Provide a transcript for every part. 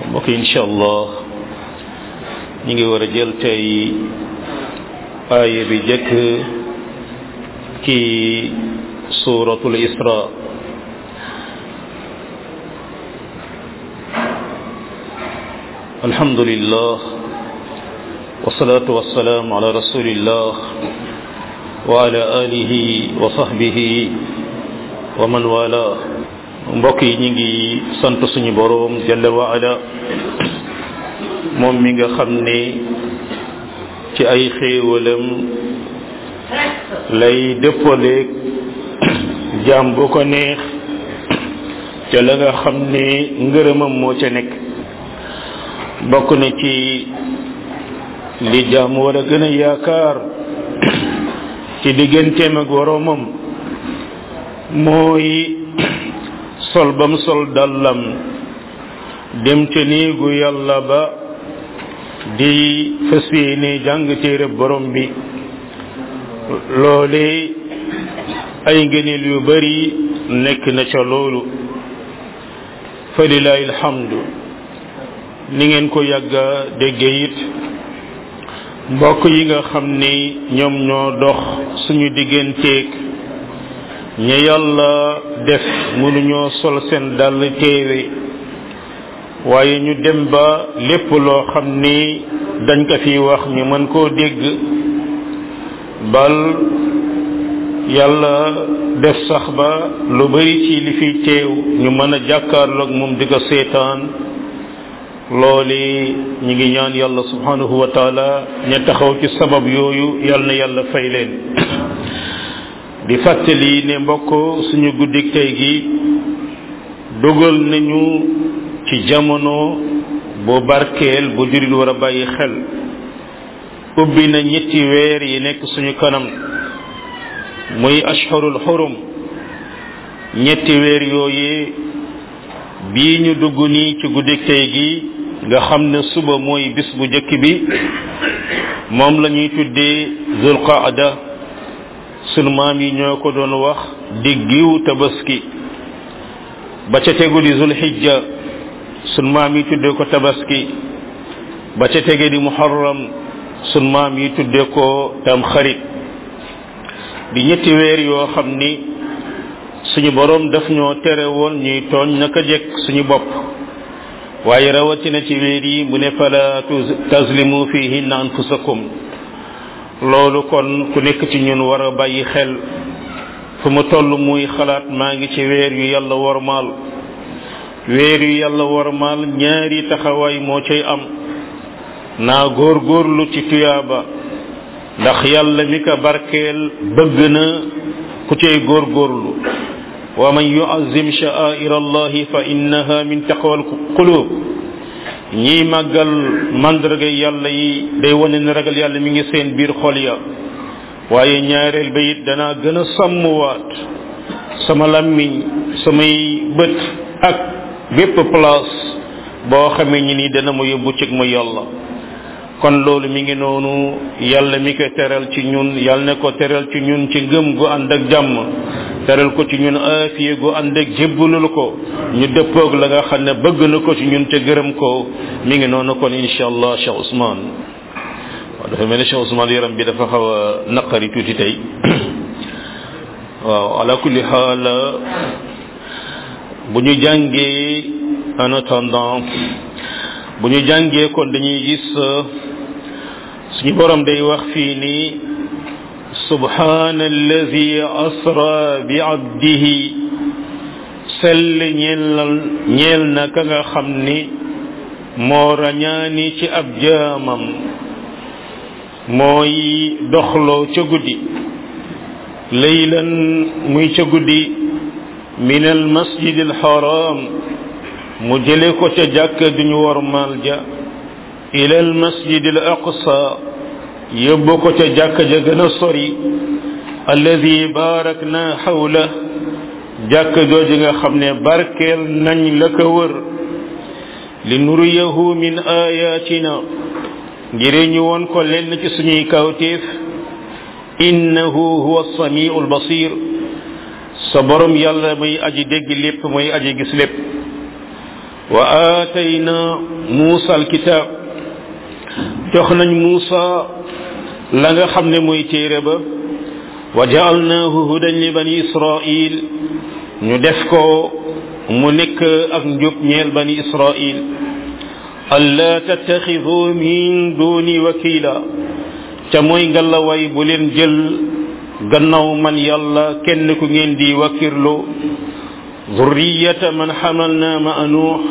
mbokk yi incha allah ñu ngi war a jël tey aaya bi jëkk ci suratul isra alhamdulillah wasalaatu wasalaamu ala rasulillah wa ala alihi wa sahbihi wa man wala mbokk yi ñu ngi sant suñu boroom jalla wa ala moom mi nga xam ne ci ay xéewalam lay dëppaleeg jaam bu ko neex ca la nga xam ne ngërëmam moo ca nekk bokk na ci li jaam war a gën a yaakaar ci digganteem ak boroomam mooy sol bam sol dallam dem ca néegu yàlla ba di fas yéene jàng téere borom bi loole ay ngëneel yu bari nekk na ca loolu fa lilahi alhamdu ni ngeen ko yàgga dégge it mbokk yi nga xam ni ñoom ñoo dox suñu digganteeg ña yàlla def mënuñoo sol seen dàll téere waaye ñu dem ba lépp loo xam ni dañ ko fi wax ñu mën koo dégg bal yàlla def sax ba lu bari ci li fi teew ñu mën a jàkkaarloog moom di ko seetaan loole ñu ngi ñaan yàlla subhanahu wa taala ña taxaw ci sabab yooyu yàlla na yàlla fay leen di fàttali ne mbokk suñu guddik tey gi dugal nañu ci jamono bu barkeel bu jurit war a bàyyi xel ubbi na ñetti weer yi nekk suñu kanam muy ashhurul xurum ñetti weer yooyu bii ñu dugg nii ci guddik tey gi nga xam ne suba mooy bis bu njëkk bi moom la ñuy tuddee zulqaada sunu maam yi ñoo ko doon wax diggiw tabaski ba ca tegu di zulhijja sunu maam yi tuddee ko tabaski ba ca tege di muharram sunu maam yi tuddee ko tam xarit di ñetti weer yoo xam ni suñu boroom daf ñoo tere woon ñuy tooñ naka jekk suñu bopp waaye rawatina ci weer yi mu ne fala tazlimu fihinna anfusakum loolu kon ku nekk ci ñun war a bàyyi xel fu mu toll muy xalaat maa ngi ci weer yu yàlla wormaal weer yu yàlla wormaal ñaari taxawaay moo cay am naa góorgóorlu ci tuyaaba ndax yàlla mi ko barkeel bëgg na ku cay góorgóorlu wa man yuazim sha'air allahi fa innaha min taqwa alqulub ñiy màggal mandarga yàlla yi day wane ne ragal yàlla mi ngi seen biir xol ya waaye ñaareel ba it danaa gën a sàmmwaat sama làmmiñ samay bët ak bépp place boo xamee ñi ni dana ma yóbbu ci ma yàlla kon loolu mi ngi noonu yàlla mi ko teral ci ñun yàlla ne ko teral ci ñun ci ngëm gu ànd ak jàmm teral ko ci ñun aafiye gu ànd ak jébbalul ko ñu dëppoog la nga xam ne bëgg na ko ci ñun te gërëm ko mi ngi noonu kon insha allah Cheikh Ousmane waaw dafa mel ne Cheikh Ousmane yaram bi dafa xaw a naqari tuuti tey waaw ala kulli xaal bu ñu jàngee en attendant bu ñu jàngee kon dañuy gis suñu borom day wax fii ni subhana alladi asra bi abdihi sell ñeel ñeel na ka nga xam ni moo rañaani ci ab jaamam mooy doxloo ca guddi laylan muy ca guddi min al masjid al haram mu jële ko ca jàkk duñu wormaal ja ila al masjid al aqsa yóbbu ko ca jàkk ja gën a sori alladi barak na xawla jàkk jooju nga xam ne barkeel nañ la ko wër li nuriyahu min ayatina ngir ñu won ko lenn ci suñuy kawtéef innahu huwa samiu albasir sa borom yàlla muy aji dégg lépp muy aji gis lépp wa aatayna muusa alkitaab jox nañ muusa la nga xam ne mooy téere ba wa jaalnaahu hudan li bani israil ñu def ko mu nekk ak njub ñeel bani israil alla tattaxidu min duni wakila ca mooy ngallaway bu leen jël gannaaw man yàlla kenn ku ngeen di wakkirlu zurriyata man xamalna ma nuux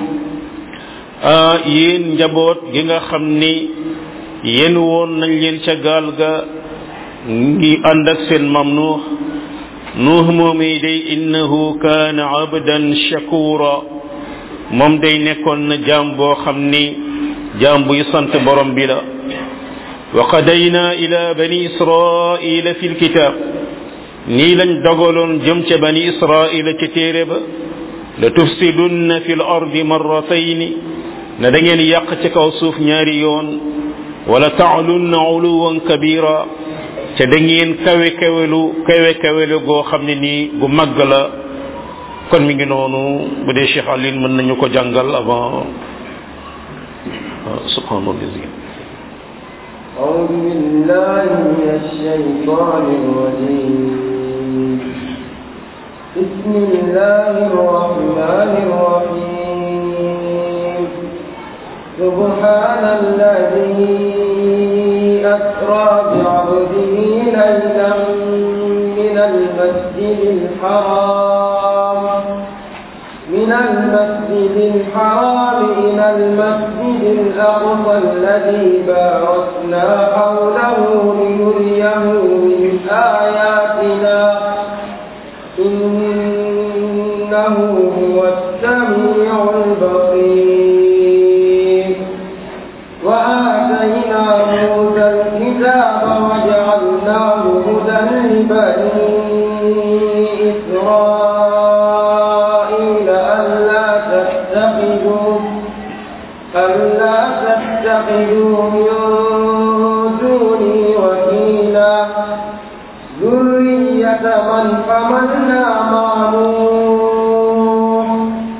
yéen njaboot gi nga xam ni yéen woon nañ leen ca gaal ga ngi ànd ak seen mam nuux nuux moomii day innahu kaana abdan shakura moom day nekkoon na jaam boo xam ni jaam buy sant borom bi la wa qadayna ila bani israila fi lkitab nii lañ dogaloon jëm ca bani israila ca téere ba la tufsidunna fi l ardi marratayni na da ngeen yàq ci kaw suuf ñaari yoon wala taalunna uluwan kabira ca da ngeen kawe kawelu kawe kawelu goo xam ne nii gu màgg la kon mi ngi noonu bu dee Cheikh Aline mën nañu ko jàngal avant subhanallah أعوذ بالله من الشيطان الرجيم بسم الله الرحمن الرحيم سبحان الذي أسرى بعبده ليلا من المسجد الحرام من المسجد الحرام إلى المسجد الأقصى الذي باركنا حوله لنريه من آياتنا إنه هو السميع البصير وآتينا موسى الكتاب وجعلناه هدى لبني إسرائيل ألا تتخذوا ألا تتخذوا من دوني وكيلا ذرية من حملنا مع نوح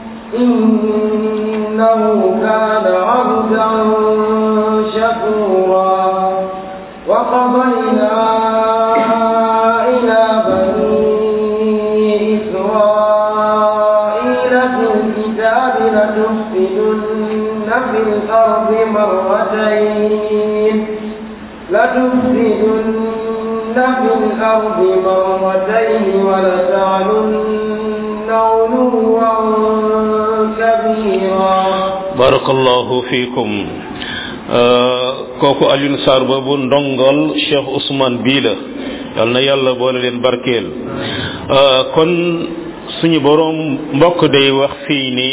إنه كان عبدا شكورا وقضينا إلى بني إسرائيل في الكتاب لتفسدن في الأرض مرتين لتفسدن في الأرض مرتين ولتعلن علوا كبيرا barakallahu fikum kooku Alioune Sarr boobu ndongol Cheikh Ousmane bii la yal na yàlla boole leen barkeel kon suñu boroom mbokk day wax fii ni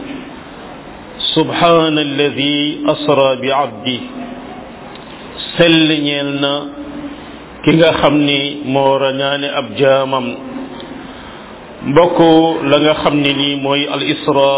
subhana alladi asra bi abdi sell ñeel na ki nga xam ni moo rañaane ab jaamam mbokk la nga xam ne nii mooy al isra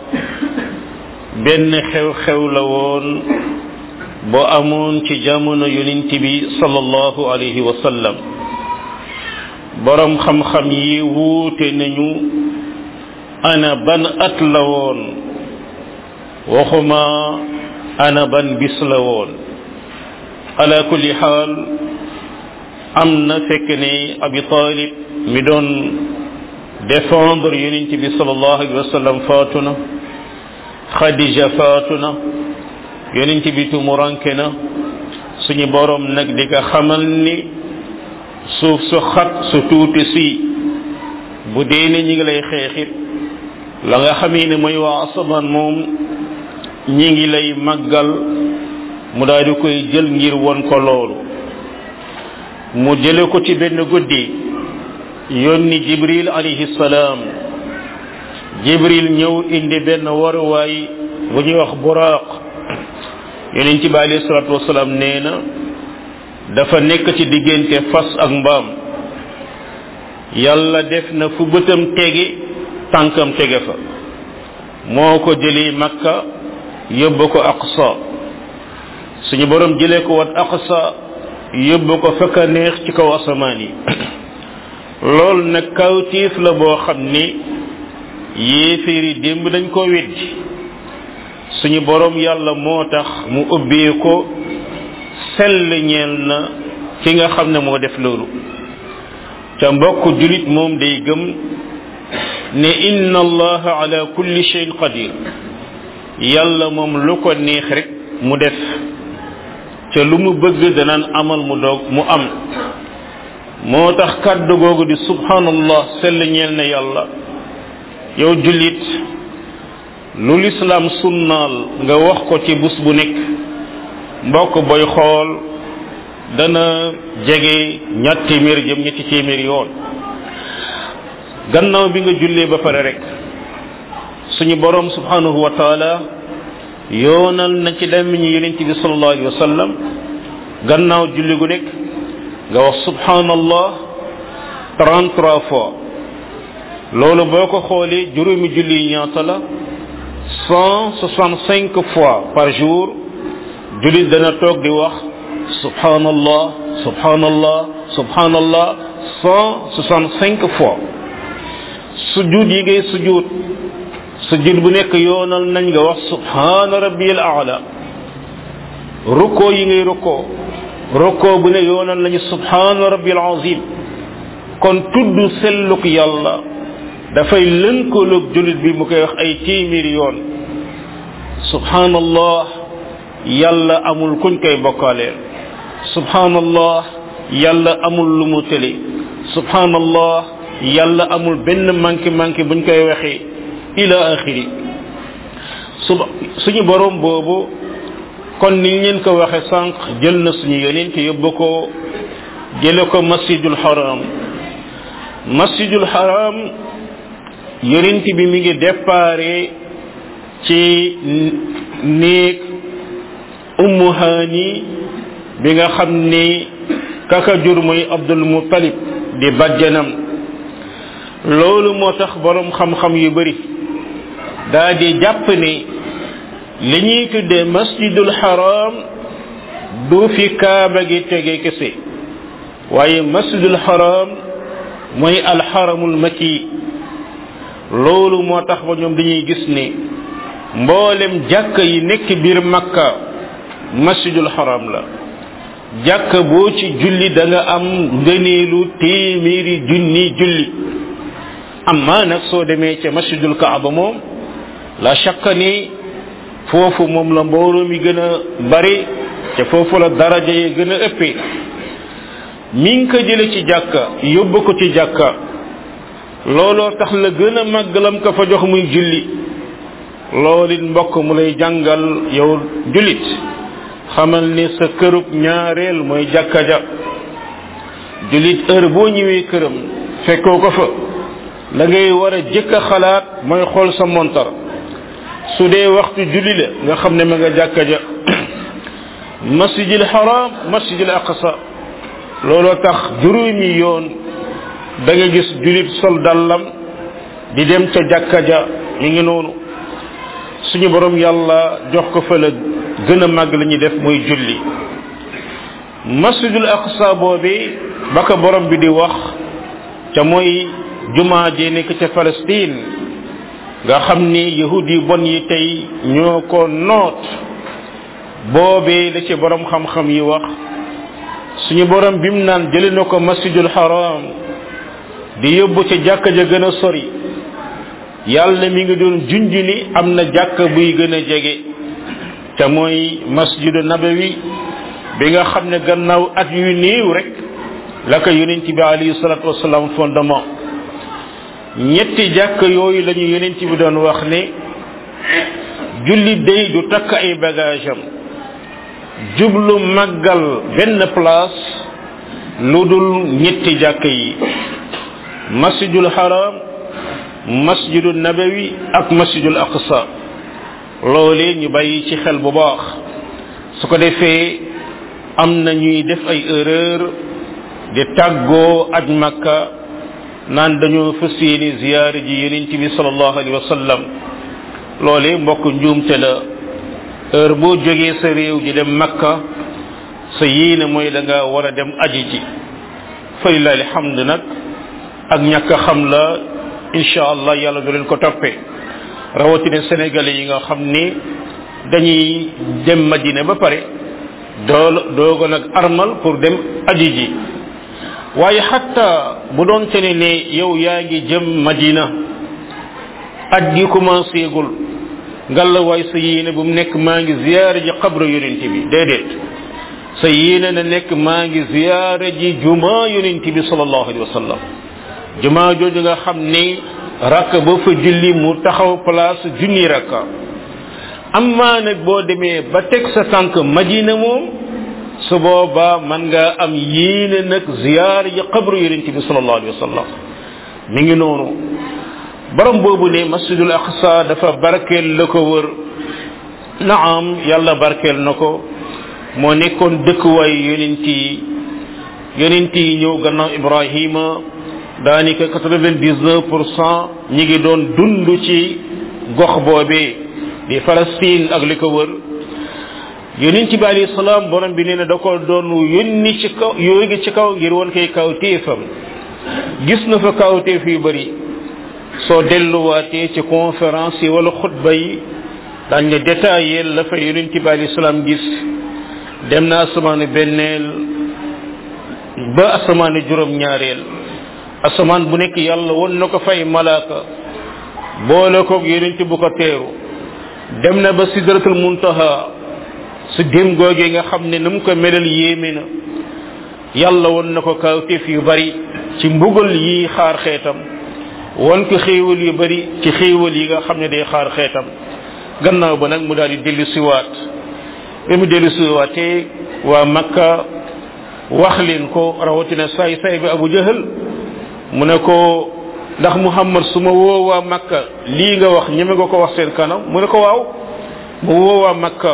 benn xew-xew la woon boo amoon ci jamono yonent bi sallallahu alayhi wa sallam borom xam-xam yi wuute nañu ana ban at la woon waxuma ana ban bis la woon ala kulli xaal am na fekk ne abi talib mi doon défendre yonent bi sallallahu alayhi wa sallam faatu na xadija faatu na yonent bi tumuranke na suñu borom nag di ko xamal ni suuf su xat su tuuti si bu dee ne ñi ngi lay xeexit la nga xamee ne mooy waa asamaan moom ñi ngi lay màggal mu daal di koy jël ngir won ko loolu mu jële ko ci benn guddi yónni jibril alayhi salaam jibril ñëw indi benn waruwaay bu ñuy wax buraaq yonent bi alayhi salatu wasalaam nee na dafa nekk ci diggante fas ak mbaam yàlla def na fu bëtam tege tànkam tege fa moo ko jëlee makka yóbbu ko aqsa suñu borom jëlee ko wat aqsa yóbbu ko fekk neex ci kaw asamaan yi loolu nag kawtiif la boo xam ni yéeféeri démb dañ ko weddi suñu borom yàlla moo tax mu ubbee ko sell ñeel na ki nga xam ne moo def loolu ca mbokk julit moom day gëm ne inna allaha ala kulli shay'in qadir yàlla moom lu ko neex rek mu def ca lu mu bëgg danaan amal mu doog mu am moo tax kàddu googu di subhanallah sell ñeel na yàlla yow jullit lu lislaam sunnaal nga wax ko ci bus bu nekk mbokk boy xool dana jege ñatt téeméer jëm ñetti téeméer yoon gannaaw bi nga jullee ba pare rek suñu borom subhanahu wa taala yoonal na ci làmmiñu yonent bi sallallahu alayhi wa sallam gannaaw julli gu nekk nga wax subhanallah 33 fois loolu boo ko xoolee juróomi julli yi ñaata la 165 fois par jour jullit dana toog di wax subhanallah subhanallah subhanallah 165 fois sujud yi ngay sujud sujud bu nekk yoonal nañ nga wax subhana rabbiyal a'la rukkoo yi ngay rukkoo rukkoo bu ne yoonal nañu subhana rabbiyal azim kon tudd selluk yàlla dafay lënkaloog julit bi mu koy wax ay téeméeri yoon subhanallah yàlla amul kuñ koy bokkaaleel subhanallah yàlla amul lu mu tële subhanallah yàlla amul benn manqué manqué buñ koy waxee ila axiri suba suñu borom boobu kon ni leen ko waxe sànq jël na suñu yonent yóbbu ko jële ko masjidul haram masjidul haram yonent bi mi ngi déparé ci néeg ummu haani bi nga xam ni kaka jur muy abdul muttalib di bajjanam loolu moo tax borom xam-xam yu bari daa di jàpp ni li ñuy tuddee masjidul haram du fi kaaba gi tege kese waaye masjidul haram mooy alxaramul makki loolu moo tax ba ñoom dañuy gis ni mboolem jàkk yi nekk biir makka masjidul haram la jàkk boo ci julli da nga am ngëneelu téeméeri junni julli amma nag soo demee ca masjidul kaaba moom la shakka ni foofu moom la mbooloo mi gën a bari te foofu la daraja yi gën a ëppee mi ngi ko jële ci jàkka yóbbu ko ci jàkka looloo tax la gën a màggalam ko fa jox muy julli loolit mbokk mu lay jàngal yow jullit xamal ni sa kërub ñaareel mooy jàkka ja jullit heure boo ñëwee këram fekkoo ko fa la ngay war a jëkk a xalaat mooy xool sa montar su dee waxtu julli la nga xam ne ma nga jàkka ja masjidil haram masjidil aqsa looloo tax juróomi yoon da nga gis julit sol dallam di dem ca jàkka ja mi ngi noonu suñu borom yàlla jox ko fa la gën a màgg la ñuy def muy julli masjidul aqsa boobi ba ko borom bi di wax ca mooy jumaa jee nekk ca Palestine nga xam ni yahud yi bon yi tey ñoo ko noot boobee la ci borom xam-xam yi wax suñu borom bim naan jëli na ko masjidul haram di yóbbu ca jàkka ja gën a sori yàlla mi ngi doon junj ni am na jàkka buy gën a jege te mooy masjidu nabawi bi nga xam ne gannaaw at yu néew rek la ko yonent bi alayhi salatu wasalaam fondement ñetti jàkk yooyu la ñu yonent bi doon wax ne julli day du takk ay bagage am jublu màggal benn place lu dul ñetti jàkk yi masjidul haram masjidul nabawi ak masjidul aqsa loolee ñu bàyyi ci xel bu baax su ko defee am na ñuy def ay erreur di tàggoo aj makka naan dañoo fas yéene ziyaare ji yonent bi sallallahu alayhi wa sallam loolee mbokk njuumte la heure boo jógee sa réew ji dem makka sa yéene mooy da nga war a dem aji ji falilahi alhamd nag ak ñàkk a xam la insha allah yàlla du leen ko toppee rawatina sénégalais yi nga xam ni dañuy dem madina ba pare doo doogo nag armal pour dem aji ji waaye xatta bu doon te ne ne yow yaa ngi jëm madina aj gi commencé gul ngalla waay sa yéene bu mu nekk maa ngi ziyaara ji xabra yonent bi déedéet sa yéene na nekk maa ngi ziyaara ji juma yonent bi sallallahu alayhi wa sallam juma jooju nga xam ni rakk ba fa julli mu taxaw place junni rakka amma nag boo demee ba teg sa tànk madina moom su boobaa man nga am yéene nag ziyaara ji xabru yonent bi sallallahu alayhi wa sallam mi ngi noonu borom boobu ne masjidul aqsa dafa barkeel la ko wër naam yàlla barkeel na ko moo nekkoon dëkkuwaay yonent yi yonent yi ñëw gannaaw ibrahima daanaka quatre-vingt-dix-neuf pour cent ñi ngi doon dund ci gox boobee di Palestine ak li ko wër yonent bi alayhi salaam borom bi nee na da ko doon yónni ci kaw yónni ci kaw ngir woon koy kawtéefam gis na fa kawtéef yu bëri soo delluwaatee ci conférence yi wala xutba yi daañ nga détaillé la fa yonent bi alayhi salaam gis dem na asamaanu benneel ba asamaanu juróom-ñaareel asamaan bu nekk yàlla won na ko fay malaaka boole koog yonent bu ko teeru dem na ba sidratul muntaha su dem googee nga xam ne na mu ko melal yéeme na yàlla won na ko kawteef yu bari ci mbugal yi xaar xeetam won ko xéewal yu bari ci xéewal yi nga xam ne day xaar xeetam gannaaw ba nag mu daal di dellu siwaat bi mu dellu siwaatee waa makka wax leen ko rawatina saay saay bi abu jahal mu ne ko ndax muhammad su ma woowaa makka lii nga wax ñeme nga ko wax seen kanam mu ne ko waaw mu woowaa makka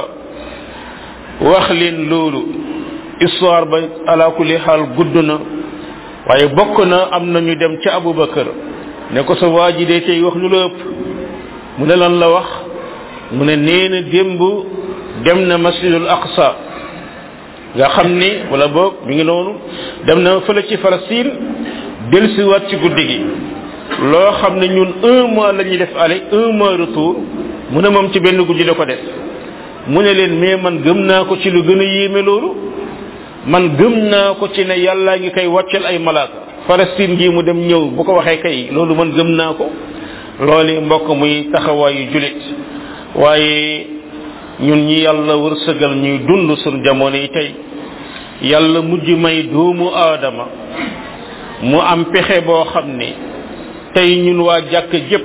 wax leen loolu histoire ba ala kulli xaal gudd na waaye bokk na am na ñu dem ca abubakar ne ko sa waa ji de tey wax lu la ëpp mu ne lan la wax mu ne nee na démb dem na masjidul aqsa nga xam ni wala boog mi ngi noonu dem na fële ci Palestine dellusiwaat ci guddi gi loo xam ne ñun un mois la ñuy def aller un mois retour mu ne moom ci benn guddi la ko def mu ne leen mais man gëm naa ko ci lu gën a yéeme loolu man gëm naa ko ci ne yàllaa ngi koy wàccel ay malaaka Palestine gi mu dem ñëw bu ko waxee kay loolu man gëm naa ko loolu mbokk muy taxawaayu julit waaye ñun ñi yàlla wërsëgal ñuy dund suñu jamono yi tey yàlla mujj may doomu aadama mu am pexe boo xam ne tey ñun waa jàkk jëpp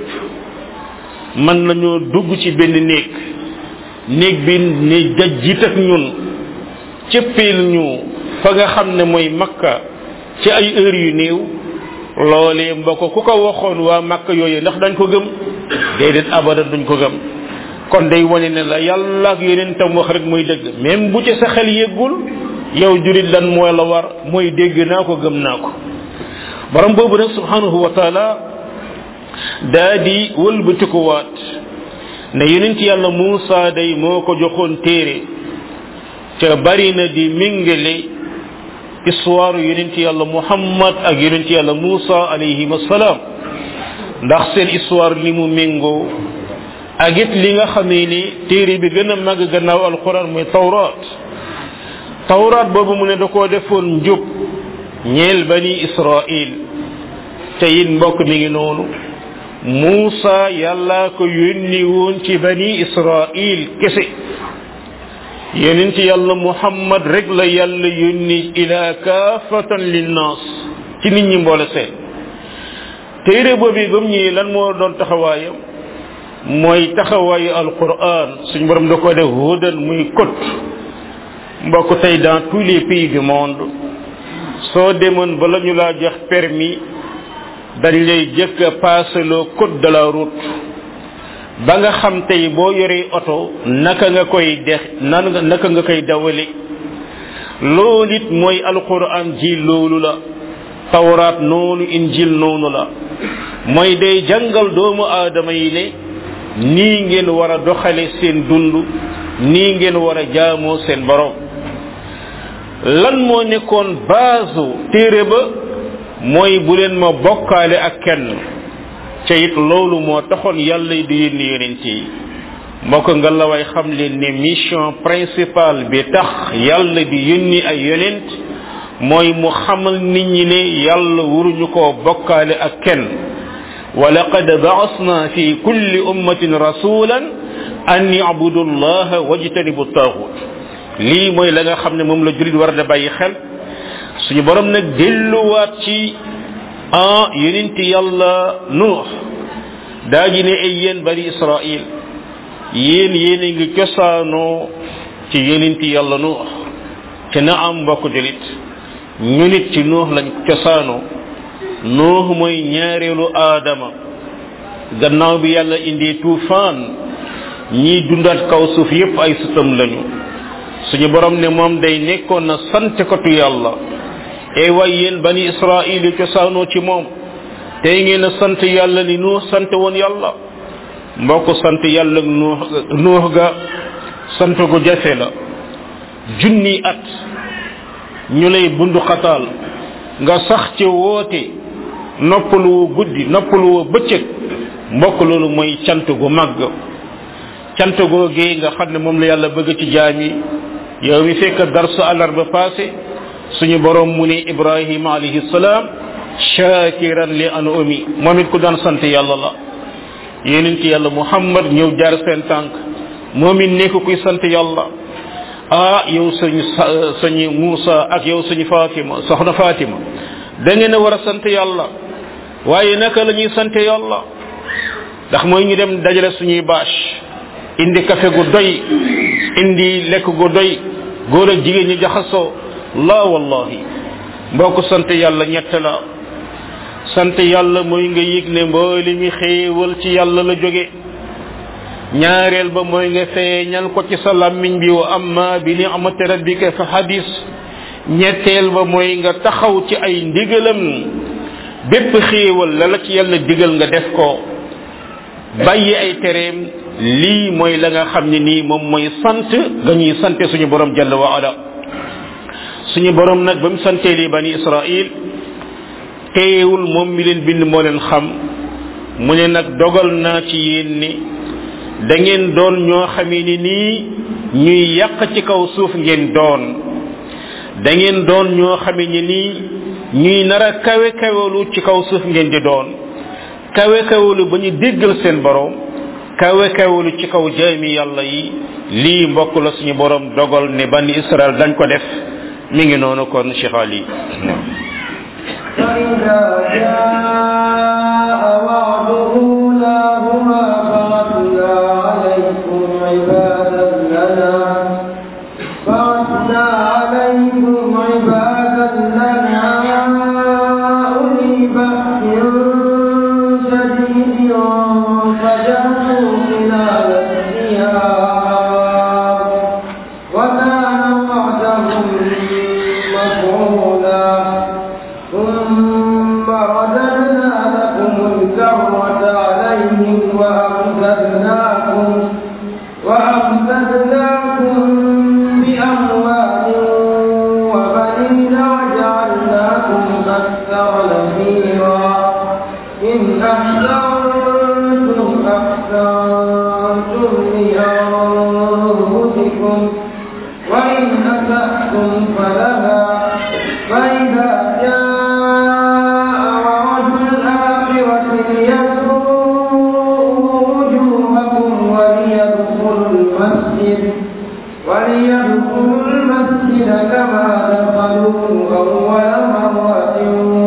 mën nañoo dugg ci benn néeg néeg bi ne dajjit ak ñun cëppeel ñu fa nga xam ne mooy makka ci ay heures yu néew loolee mbokk ku ko waxoon waa makka yooyu ndax dañ ko gëm déedéet abadan duñ ko gëm kon day wane ne la yàlla ak yeneen tam wax rek mooy dëgg même bu ci sa xel yëggul yow jurit lan mooy la war mooy dégg naa ko gëm naa ko borom boobu nag subhanahu wa taala daa di wëlbatikuwaat ne yonent yàlla Muusa day moo ko joxoon téere ca bari na di mingale histoire yonent yàlla Muhammad ak yonent yàlla Muusa alayhim assalaam ndax seen histoire li mu méngoo ak it li nga xamee ni téere bi gën a màgg gannaaw alquran mooy tawraat tawraat boobu mu ne da koo defoon njub ñeel bani israil te it mbokk mi ngi noonu Muusa yàlla ko yónni woon ci bani israil kese yonent yàlla muhammad rek la yàlla yónni ila kaafatan linnaas ci nit ñi mboole seen téere boobu ba mu ñëwee lan moo doon taxawaayam mooy taxawaayu alquran suñ borom da ko def hudan muy code mbokk tey dans tous les pays du monde soo demoon ba la ñu laa jox permis dañ lay jëkk a paaseloo code de la route ba nga xam tey boo yoree oto naka nga koy dex nan naka nga koy dawale loolu it mooy alquran ji loolu la tawraat noonu injil noonu la mooy day jàngal doomu aadama yi ne nii ngeen war a doxale seen dund nii ngeen war a jaamoo seen borom lan moo nekkoon base téere ba mooy bu leen ma bokkaale ak kenn ca it loolu moo taxoon yàlla di yónni yonent yi mbokk nga la way xam leen ne mission principale bi tax yàlla di yónni ay yonent mooy mu xamal nit ñi ne yàlla waruñu koo bokkaale ak kenn wa laqad ba'asna fi kulli ummatin rasulan an yabudu allaha wajtanibu taaxut lii mooy la nga xam ne moom la julit war da bàyyi xel suñu borom nag delluwaat ci ah yonenti yàlla nuux daa ji ne ay yéen bani israil yéen yéen a ngi cosaanoo ci yonenti yàlla nuux ci na am mbokk julit ñu nit ci nuux lañ cosaanoo nuux mooy ñaareelu aadama gannaaw bi yàlla indi tuufaan ñiy dundaat kaw suuf yépp ay sutam lañu suñu borom ne moom day nekkoon na sant kotu yàlla e way yéen bani israil yi cosaanoo ci moom tey ngeen a sant yàlla li nuux sant woon yàlla mbokk sant yàlla nuux nuux ga sant gu jafe la junni at ñu lay bundu xataal nga sax ci woote noppalu woo guddi noppalu woo bëccëg mbokk loolu mooy cant gu màgg cant googee nga xam ne moom la yàlla bëgg ci jaam yi yow mi fekk darsu àllarba passé suñu borom mu ne ibrahima alayhi salaam shakiran li an umi moom it ku daan sant yàlla la yenent yàlla muhammad ñëw jaar seen tànk moom it nekk kuy sant yàlla ah yow sañu sañu Muusa ak yow sañu Fatima soxna Fatima da ngeen a war a sant yàlla waaye naka la ñuy sant yàlla ndax mooy ñu dem dajale suñuy bâche indi café gu doy indi lekk gu doy góor ak jigéen ñi jaxasoo la wallahi mbokk sant yàlla ñett la sant yàlla mooy nga yëg ne mbooli mi xéewal ci yàlla la jóge ñaareel ba mooy nga feeñal ko ci sa làmmiñ bi wa amma bi ni'mati rabbika fa hadis ñetteel ba mooy nga taxaw ci ay ndigalam bépp xéewal la la ci yàlla digal nga def ko bàyyi ay tereem lii mooy la nga xam ne nii moom mooy sant nga ñuy sante suñu borom jalla wa ala suñu borom nag ba mu santee lii bani israil teewul moom mi leen bind moo leen xam mu ne nag dogal naa ci yéen ni da ngeen doon ñoo xamee ni nii ñuy yàq ci kaw suuf ngeen doon da ngeen doon ñoo xamee ni nii ñuy nar a kawe kawelu ci kaw suuf ngeen di doon kawe kawelu ba ñu déggal seen borom kawe kawelu ci kaw jaami yàlla yi lii mbokk la suñu borom dogal ne bani israel dañ ko def mi ngi noonu kon cheikh ali فإذا جاء وعد أولاهما بعثنا عليكم عبادا لنا بعثنا عليكم عبادا لنا أولي بأس شديد فجاسوا خلال الديار وكان وعدهم مفعولا ثم رددنا لكم الكرة عليهم وأمددناكم وأمددناكم بأموال وبنين وجعلناكم أكثر نفيرا إن أحسنتم أحسنتم لأنفسكم وإن أسأتم فلها فإذا جاء وعد الآخرة ليسوءوا وجوهكم وليدخلوا المسجد وليدخلوا المسجد كما دخلوه أول مرة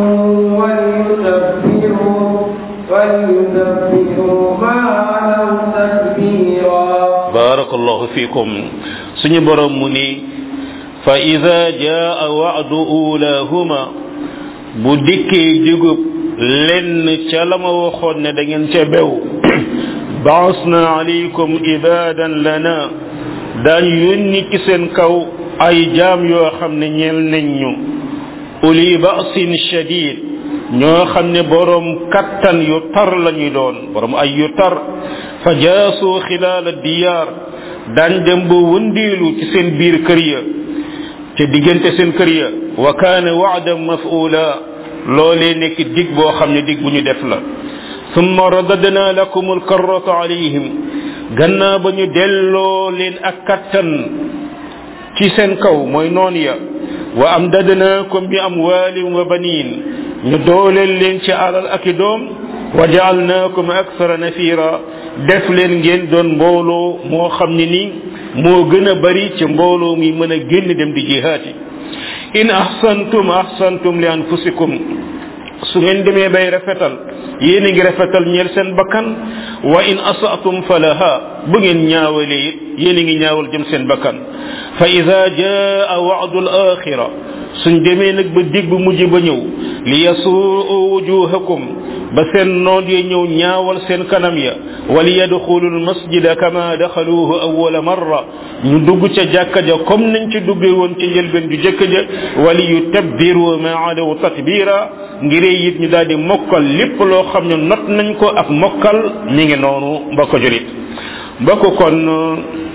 وليتبروا وليتبروا ما علوا تتبيرا barakallahu fikum suñu borom mu ni fa ida jaa wa'du ulahuma bu dikkee digub lenn ca la ma waxoon ne da ngeen ca bew baasna alaykum ibadan lana daan yónni ci seen kaw ay jaam yoo xam ne ñeel nañ ñu uli ba'sin shadid ñoo xam ne borom kattan yu tar lañuy doon borom ay yu tar fa jaasu xilaal diyaar daan dem ba wëndeelu ci seen biir kër ya ca diggante seen kër ya wa kaana wa'dan maf'ula loolee nekk dig boo xam ne dig bu ñu def la thumma radadna lakum alkarrata alayhim gannaaw ba ñu delloo leen ak kattan ci seen kaw mooy noon ya wa am dadnaakum bi amwaalin wa baniin ñu dooleel leen ci alal ak i doom wa jaalnaakum aksara nafira def leen ngeen doon mbooloo moo xam ne ni moo gën a bari ci mbooloo mi mën a génn dem di jihaati in ahsantum ahsantum li anfusikum su ngeen demee bay rafetal yéen a ngi rafetal ñeel seen bakkan wa in asatum falaha bu ngeen ñaawalee it yéen a ngi ñaawal jëm seen bakkan fa ida jaa wa'du al-axira suñ demee nag ba dig bu mujj ba ñëw li yasuu wujuhakum ba seen noon ya ñëw ñaawal seen kanam ya wali yadxulu almasjida kama daxaluhu awwala marra ñu dugg ca jàkka ja comme nañ ci duggee woon ci njëlbeen ju jëkk ja wali yutabbiru ma adaw tatbira ngiree it ñu daal di mokkal lépp loo xam ne not nañ ko ak mokkal ñi ngi noonu mbokk julit mbokk kon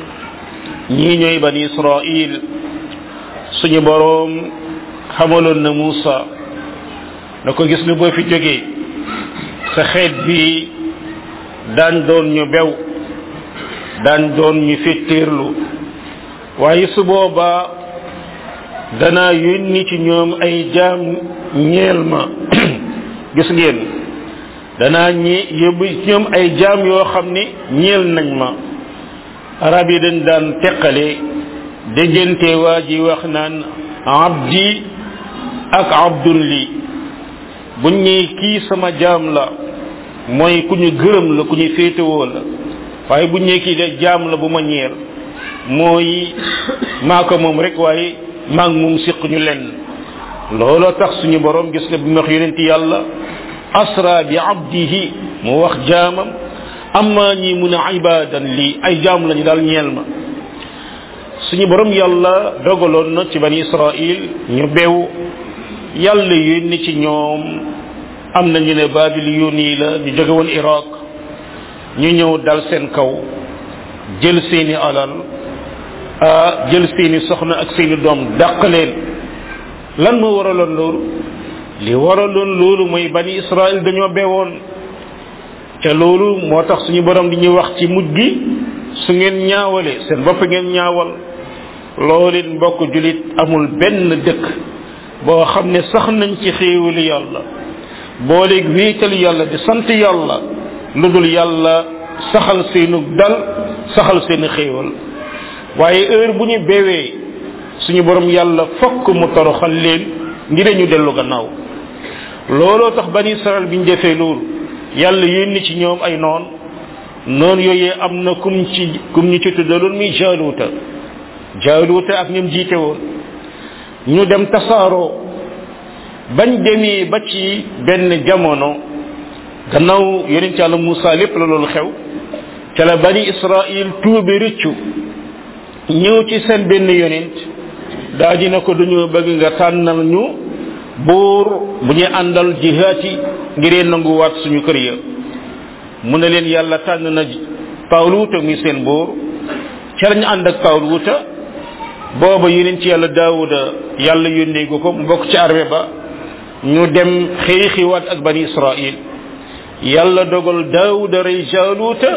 ñii ñooy bani israil suñu boroom xamaloon na Muusa na ko gis nga boo fi jógee sa xeet bi daan doon ñu bew daan doon ñu fettéerlu waaye su boobaa danaa yónni ci ñoom ay jaam ñeel ma gis ngeen danaa ñi yóbbu ci ñoom ay jaam yoo xam ne ñeel nañ ma arab yi dañ daan teqale déggante waa ji wax naan abdi ak abdun li buñ ñee kii sama jaam la mooy ku ñu gërëm la ku ñu féetewoo la waaye buñ ñee kii de jaam la bu ma ñeel mooy maa ko moom rek waaye maa ngi moom siq ñu lenn looloo tax suñu borom gis nga bi mu wax yonent yàlla asra bi abdihi mu wax jaamam amma ñi mun a ibadan lii ay jaam lañu daal ñeel ma suñu borom yàlla dogaloon na ci bani israil ñu bew yàlla yónni ci ñoom am na ñu ne babiliyun yi la ñu jóge woon iraq ñu ñëw dal seen kaw jël seeni alal a jël seeni soxna ak seeni doom dàq leen lan moo waraloon loolu li waraloon loolu mooy bani israil dañoo bewoon te loolu moo tax suñu borom di ñuy wax ci mujj gi su ngeen ñaawale seen bopp ngeen ñaawal loolu it mbokk julit amul benn dëkk boo xam ne sax nañ ci xéewali yàlla booleeg wéetal yàlla di sant yàlla lu dul yàlla saxal seenu dal saxal seeni xéewal waaye heure bu ñu bewee suñu borom yàlla fokk mu toroxal leen ngir ñu dellu gannaaw looloo tax bani israel bi ñu defee loolu yàlla yónni ci ñoom ay noon noonu yooyee am na kum ci kum ñu ci tuddaloon muy jaaluuta jaaluuta ak ñoom jiite woon ñu dem tasaaroo bañ demee ba ci benn jamono gannaaw yonent yàlla Moussa lépp la loolu xew ca la bani Israël tuube rëccu ñëw ci seen benn yonent daa ji na ko dañoo bëgg nga tànnal ñu buur bu ñu àndal jihaati ngiree nanguwaat suñu kër ya mu ne leen yàlla tànn na Taaluuta muy seen buur ca lañu ànd ak Taaluuta booba yonent ci yàlla Daawuda yàlla yónnee ko mu bokk ci armée ba ñu dem xeexiwaat ak bani Israël yàlla dogal Daawuda rey Jaaluuta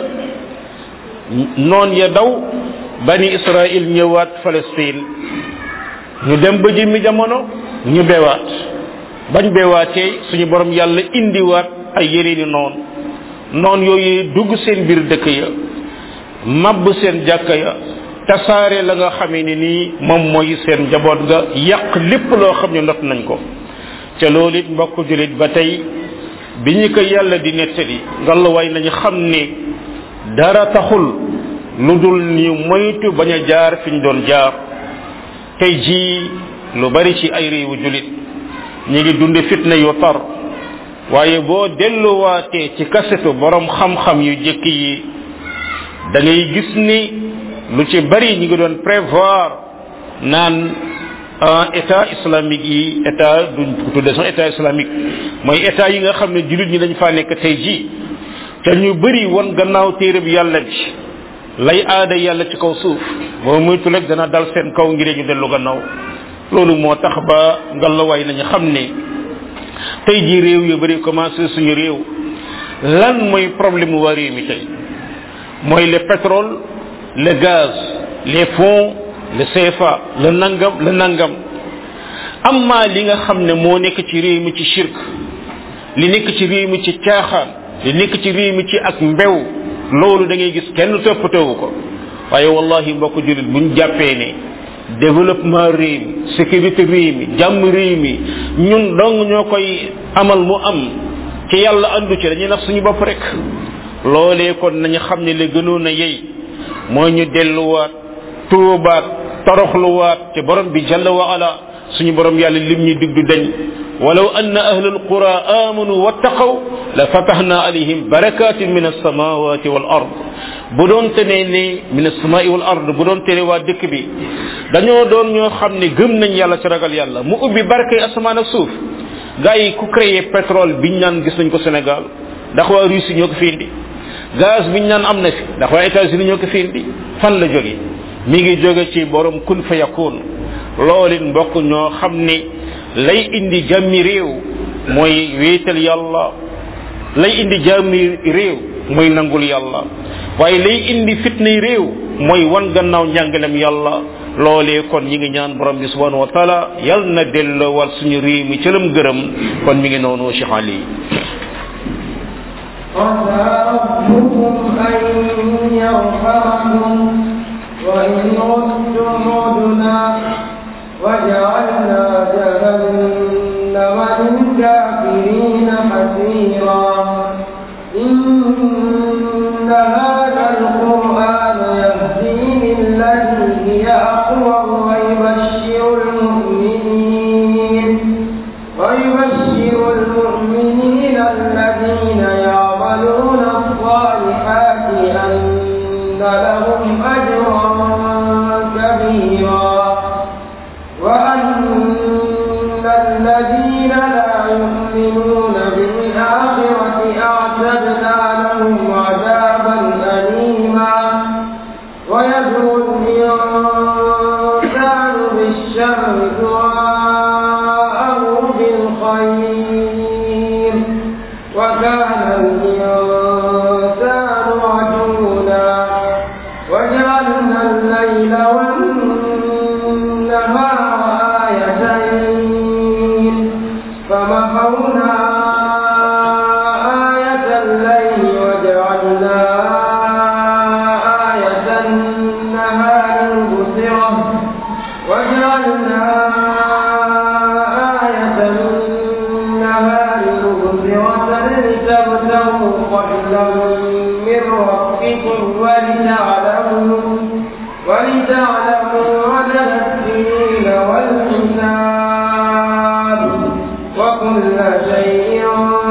noon ya daw bani Israël ñëwaat Palestine ñu dem ba jëmmi jamono ñu bewaat bañ bewaatee suñu borom yàlla indiwaat ay yeneeni noon noon yooyu dugg seen biir dëkk ya mabb seen jàkka ya tasaare la nga xamee ni nii moom mooy seen njaboot ga yàq lépp loo xam ne not nañ ko ca loolu it mbokk julit ba tey bi ñu ko yàlla di nettali ngallaawaay nañu xam ne dara taxul lu dul ñu moytu bañ a jaar fi ñu doon jaar tey jii lu bari ci ay réewu julit ñu ngi dunde fitna yu tar waaye boo delluwaatee ci kasetu borom xam-xam yu jëkk yi da ngay gis ni lu ci bari ñu ngi doon prévoir naan état islamique yi état duñ ko tudde sax état islamique mooy état yi nga xam ne julit ñi dañ faa nekk tey jii te ñu bari won gannaaw téere bi yàlla bi lay aada yàlla ci kaw suuf boo muytu rek dana dal seen kaw ngir ñu dellu gannaaw loolu moo tax ba ngalawaay nañu xam ne tey jii réew yu bari commencé suñu réew lan mooy problème waa réew mi tey mooy le pétrole le gaz les fonds le CFA le nangam le nangam amma li nga xam ne moo nekk ci réew mi ci shirk li nekk ci réew mi ci caaxaan li nekk ci réew mi ci ak mbew loolu da ngay gis kenn toppatoowu ko waaye wallahi mbokk julit buñ jàppee ne développement réew mi sécurité réew mi jàmm réew mi ñun dong ñoo koy amal mu am ci yàlla andu ci dañuy nax suñu bopp rek loolee kon nañu xam ne la gënoon a yey mooy ñu delluwaat tuubaat toroxluwaat ci borom bi jalla wa ala suñu borom yàlla lim ñu digdu dañ walaw anna ahlal qura amanu wattaqaw la fatahna alayhim barakatin min alsamawati wal ard bu doon tene ne min alsamai wal ard bu doon tene waa dëkk bi dañoo doon ñoo xam ne gëm nañ yàlla ci ragal yàlla mu ubbi barke asamaan ak suuf gars yi ku créé pétrole biñ naan gis nañ ko Sénégal ndax waa Russie ñoo ko fi indi gaz biñ naan am na fi ndax waa États-Unis ñoo ko fi indi fan la jóge mi ngi jóge ci borom kun fa yakun loolin mbokk ñoo xam ne lay indi jàmmi réew mooy wéetal yàlla lay indi jàmmi réew mooy nangul yàlla waaye lay indi fitnay réew mooy wan gannaaw njàngalem yàlla loolee kon ñi ngi ñaan borom bi subhanahu wa taala yal na dellowal suñu réew mi ca lam gërëm kon mi ngi noonu Cheikh Ali عسى ربكم أن يرحمكم وإن عدتم عدنا وجعلنا جهنم للكافرين حسيرا إن هذا القرآن يهدي للتي هي أقوى ويبشر المؤمنين ويبشر المؤمنين الذين يعملون الصالحات أن لهم أجرا كبيرا وأن الذين لا يؤمنون بالآخرة أعتدنا لهم عذابا أليما ويدعو الإنسان بالشر دعاءه بالخير وكان الإنسان عجولا وجعلنا الليل والنهار آيتين فمحونا آية الليل وجعلنا آية النهار مبصرة وجعلنا آية النهار مبصرة لتبتغوا فضلا من ربكم ولتعلموا ولتعلموا عدد السنين والحساب وكل شيء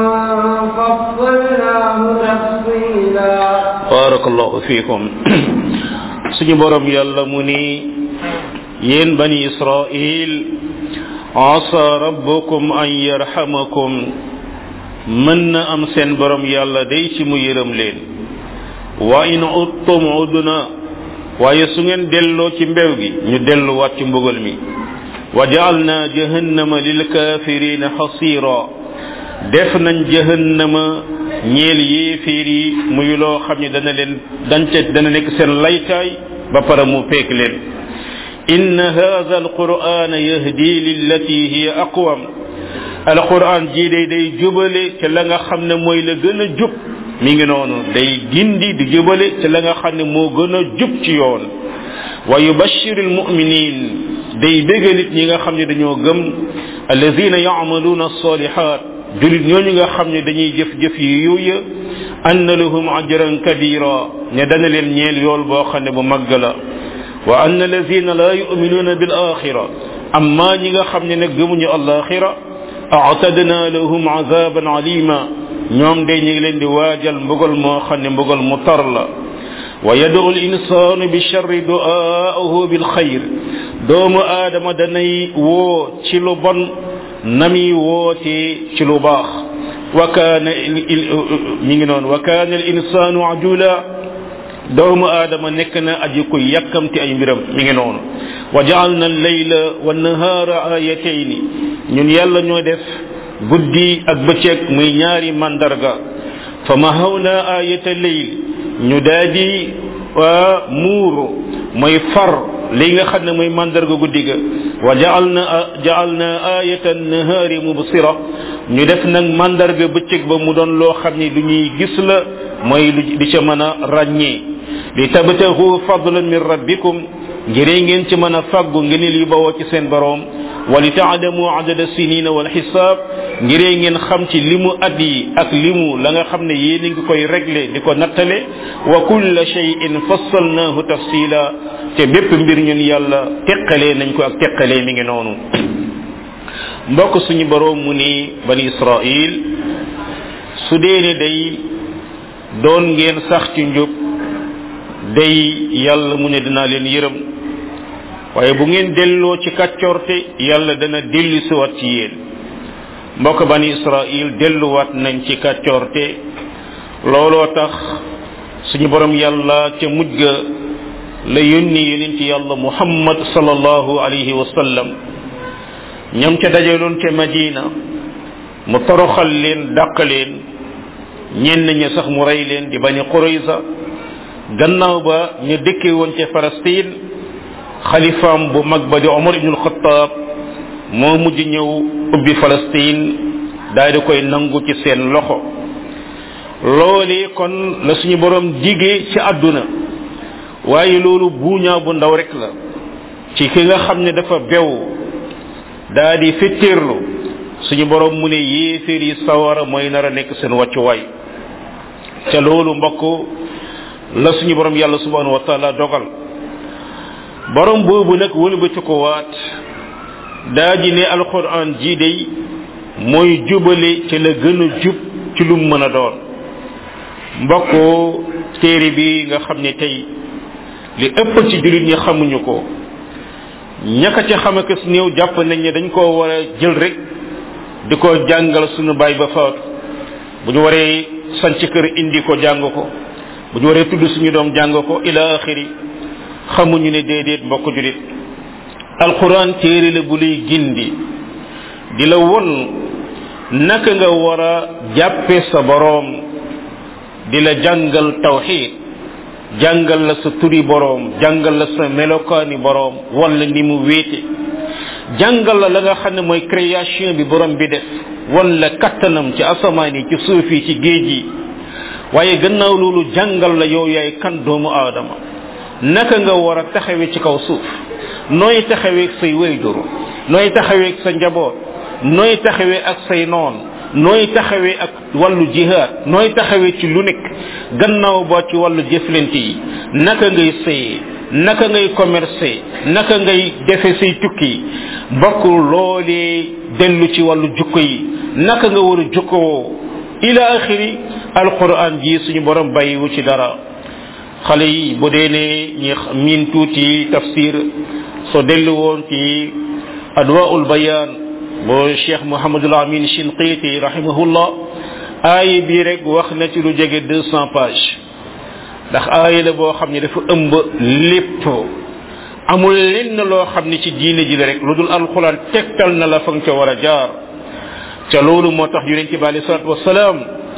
فصلناه تفصيلا barakallahu fikum suñu borom yàlla mu ni yéen bani israil asa rabbukum an yarhamakum mën na am seen borom yàlla day ci mu yërëm leen wa in uttum udna waaye su ngeen delloo ci mbew gi ñu delluwaat ci mbugal mi wa jaalna jahannama lil kafirina hasira def nañ jahannama ñeel yéeféer yi muy loo xam ne dana leen dance dana nekk seen laytaay ba pare mu peek leen inna hadha alquran yahdi lillati hiya aqwam alquran ji day day jubale ca la nga xam ne mooy la gën a jub mi ngi noonu day gindi di jubale ca la nga xam ne moo gën a jub ci yoon wa yubashiru almuminin day bégal nit ñi nga xam ne dañoo gëm alladina yacmaluuna alsalihat julit ñooñu nga xam ne dañuy jëf jëf yi yooya anna lahum ajran kabira ne dana leen ñeel yool boo xam ne bu màgg la wa anna alladina la yuminuuna bil axira amma ñi nga xam ne nag gëmuñu alaxira aatadna lahum azaban alima ñoom day ñu ngi leen di waajal mbugal moo xam ne mbugal mu tar la wa yad'u al-insanu bi sharri du'aahu bil xayr doomu aadama danay woo ci lu bon nami woote ci lu baax wa kaana mi ngi noonu wa kaana al insanu ajula doomu aadama nekk na aji ko yàkkamti ay mbiram mi ngi noonu wa jaalna al-layla wa nahaara ayatayni ñun yàlla ñoo def guddi ak bëccëg muy ñaari mandarga fa mahawna ayata layl ñu daal di muuru mooy far li nga xam ne mooy mandarga guddi ga wa jaalna jaalna ayatan nahaari mubsira ñu def nag mandarga bëccëg ba mu doon loo xam ne lu ñuy gis la mooy lu di ca mën a ràññee li tabtahu fadlan min rabbikum ngiree ngeen ci mën a fàggu ngeen li bawoo ci seen boroom wa li taalamu adada sinina wal xisaab ngiree ngeen xam ci limu at yi ak limu la nga xam ne yéen a ngi koy réglé di ko nattale wa kulla shay'in fassalnahu tafsila te bépp mbir ñun yàlla teqalee nañ ko ak teqalee mi ngi noonu mbokk suñu boroom mu ni bani israil su dee ne day doon ngeen sax ci njub day yàlla mu ne dinaa leen yërëm waaye bu ngeen delloo ci kàccorte yàlla dana dellu siwaat ci yéen mbokk bani israil delluwaat nañ ci kàccorte looloo tax suñu borom yàlla ca mujj ga la yónni yonent yàlla muhammad sallallahu alayhi wa sallam ñam ca dajaloon ca madina mu toroxal leen dàq leen ñenn ña sax mu rey leen di bani qurayza gannaaw ba ñu dëkkee woon ca Palestine xalifaam bu mag ba di Omar ibnul Xattaab moo mujj ñëw ubbi Palestine daal di koy nangu ci seen loxo loole kon la suñu borom digee ci àdduna waaye loolu buuñaa bu ndaw rek la ci ki nga xam ne dafa bew daa di fettéerlu suñu borom mu ne yéeféer yi sawara mooy nar a nekk seen wàccuwaay ca loolu mbokk la suñu borom yàlla subhanahu wa taala dogal borom boobu nag wëlbati ko waat daa ji ne alquran ji day mooy jubale ci la gën a jub ci lu mën a doon mbokk téere bi nga xam ne tey li ëpp ci jullit ñi xamuñu ko ñaka ca xam ak néew jàpp nañ ne dañ koo war a jël rek di ko jàngal suñu baay ba faatu bu ñu waree sanc kër indi ko jàng ko bu ñu waree tudd suñu doom jàng ko ila axiri xamuñu ne déedéet mbokk julit alquran téere la bu lay gindi di la won naka nga war a jàppe sa boroom di la jàngal tawxid jàngal la sa turi boroom jàngal la sa melokaani boroom wala ni mu wéete jàngal la la nga xam ne mooy création bi borom bi def wala kattanam ci asamaan yi ci suuf yi ci géej yi waaye gannaaw loolu jàngal la yow yaay kan doomu aadama naka nga war a taxawee ci kaw suuf nooy taxawee say wayjur nooy taxawee sa njaboot nooy taxawee ak say noon nooy taxawee ak wàllu jihaad nooy taxawee ci lu nekk gannaaw ba ci wàllu jëflante yi naka ngay sëyee naka ngay commercer naka ngay defe say tukki bokk loolee dellu ci wàllu jukko yi naka nga war a jukkoo ila axiri alquran ji suñu borom bàyyiwu ci dara xale yi bu dee ne ñi miin tuuti tafsir soo dellu woon ci adwaul bayan bu cheikh mohamadul amin shinqiti rahimahullah aaya bi rek wax na ci lu jege deux cent pages ndax aaya la boo xam ne dafa ëmb lépp amul lenn loo xam ne ci diine ji la rek lu dul alquran tegtal na la fa nga ca war a jaar ca loolu moo tax yonente bi alei salatu wasalaam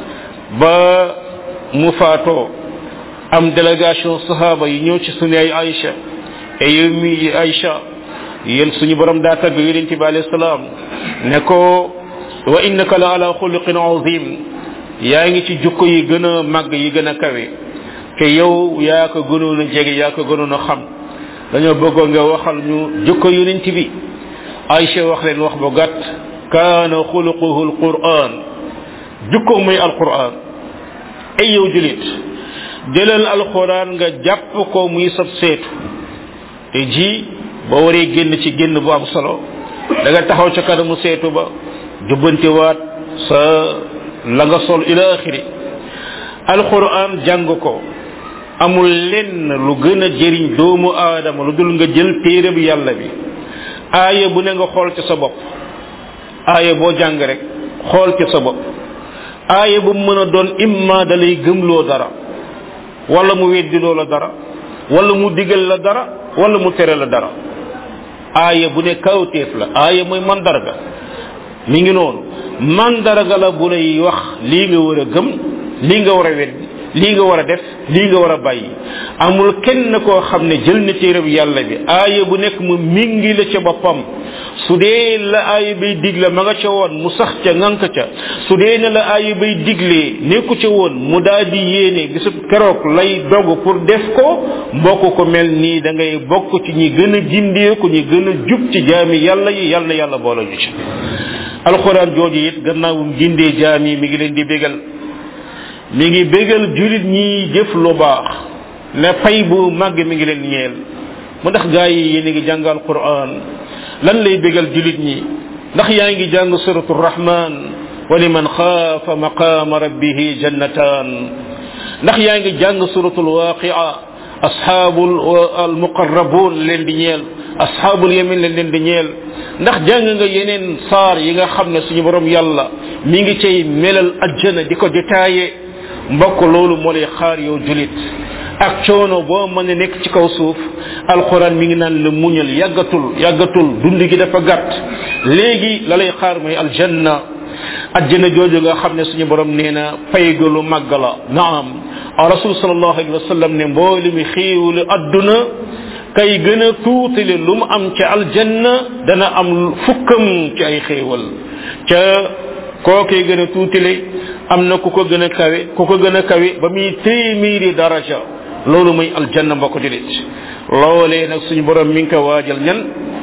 ba mu faatoo am délégation sahaba yi ñëw ci suñu ay Aïcha et yow mi Aïcha yéen suñu borom daa tagg yonente bi alayhi salaam ne ko wa innaka la ala xuluqin azim yaa ngi ci jukko yi gën a màgg yi gën a kawe te yow yaa ko gënoon a jege yaa ko gënoon a xam dañoo bëggoon nga waxal ñu jukko yonent bi Aïcha wax leen wax bu gàtt kaana xuluquhu alquran jukko muy alquran ay yow julit jëlal alquran nga jàpp ko muy sab seetu te ji boo waree génn ci génn bu am solo da nga taxaw ca kanamu seetu ba jubbantiwaat sa la nga sol ila axiri alquran jàng ko amul lenn lu gën a jëriñ doomu aadama lu dul nga jël téere bi yàlla bi aaya bu ne nga xool ci sa bopp aaya boo jàng rek xool ci sa bopp aaya bu mën a doon imma da lay gëmloo dara wala mu weddiloo la dara wala mu digal la dara wala mu tere la dara aaya bu ne kawteef la aaya mooy mandarga mi ngi noonu mandarga la bu lay wax lii nga war a gëm lii nga war a weddi lii nga war a def lii nga war a bàyyi amul kenn koo xam ne jël na téereb yàlla bi aaya bu nekk mu mingi la ca boppam su dee la aaya bay digle ma nga ca woon mu sax ca ngank ca su dee ne la aaya bay diglee nekku ca woon mu daal di yéene gisub keroog lay dog pour def ko mbokk ko mel nii da ngay bokk ci ñi gën a gindeeku ñi gën a jub ci jaami yàlla yi yàlla na yàlla boole ñu ci alxuraan jooju it gannaawum gindee jaam yi mi ngi leen di bégal mi ngi bégal julit ñi jëf lu baax ne pay bu màgg mi ngi leen ñeel mu ndax gaa yi yéen a ngi jàng alquran lan lay bégal julit ñi ndax yaa ngi jàng suratu rahman wa liman xaafa maqaama rabbihi jannatan ndax yaa ngi jàng suratul waqia ashaabul almuqarrabun leen di ñeel ashaabul yamin leen leen di ñeel ndax jàng nga yeneen saar yi nga xam ne suñu borom yàlla mi ngi cay melal ajjana di ko détaillé mbokk loolu moo lay xaar yow julit ak coono boo mën a nekk ci kaw suuf alquran mi ngi naan la muñal yàggatul yàggatul dund gi dafa gàtt léegi la lay xaar mooy aljanna ajjana jooju nga xam ne suñu borom nee na pay ga lu màgg la naam rasul sallallahu alayhi wa sallam ne mbooli mi xiiwlu adduna kay gën a tuutale lu mu am ca aljanna dana am fukkam ci ay xéewal ca kookee gën a tuutale am na ku ko gën a kawe ku ko gën a kawe ba muy téeméeri daraja loolu muy aljanna mbokk julit loolee nag suñu borom mi ngi ko waajal ñan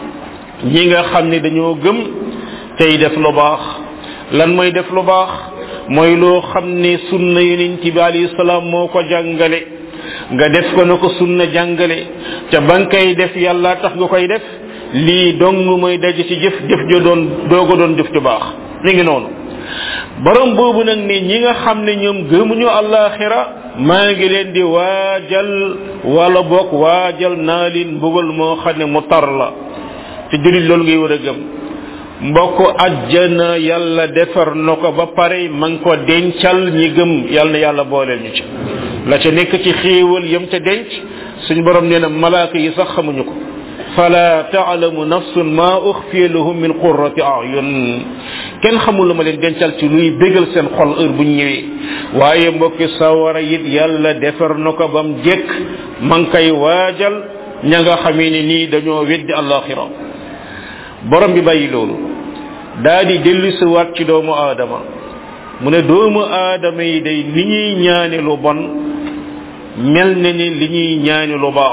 ñi nga xam ne dañoo gëm tey def lu baax lan mooy def lu baax mooy loo xam ne sunna yonent bi alayhi salaam moo ko jàngale nga def ko na ko sunna jàngale ca ba nga koy def yàlla tax nga koy def lii dong mooy daje ci jëf jëf jo doon dooga doon jëf ju baax mi ngi noonu borom boobu nag ne ñi nga xam ne ñoom gëmuñu àllaaxira maa ngi leen di waajal wala boog waajal naa leen mbugal moo xam ne mu tar la te julit loolu ngay war a gëm mbokk ajjana yàlla defar na ko ba pare ma ngi ko dencal ñi gëm yàlla na yàlla booleel ñu ci la ca nekk ci xéewal yam ca denc suñ borom nee na malaaka yi sax xamuñu ko fala taalamu nafsun ma uxfiya lahum min qurrati ayun kenn xamul lu ma leen dencal ci luy bégal seen xol heure bu ñëwee waaye mbokki sawara it yàlla defar na ko bam jekk ma ngi koy waajal ña nga xamee ne nii dañoo weddi alaxira borom bi bàyyi loolu daa di dellu si waat ci doomu aadama mu ne doomu aadama yi day li ñuy ñaane lu bon mel na ni li ñuy ñaane lu baax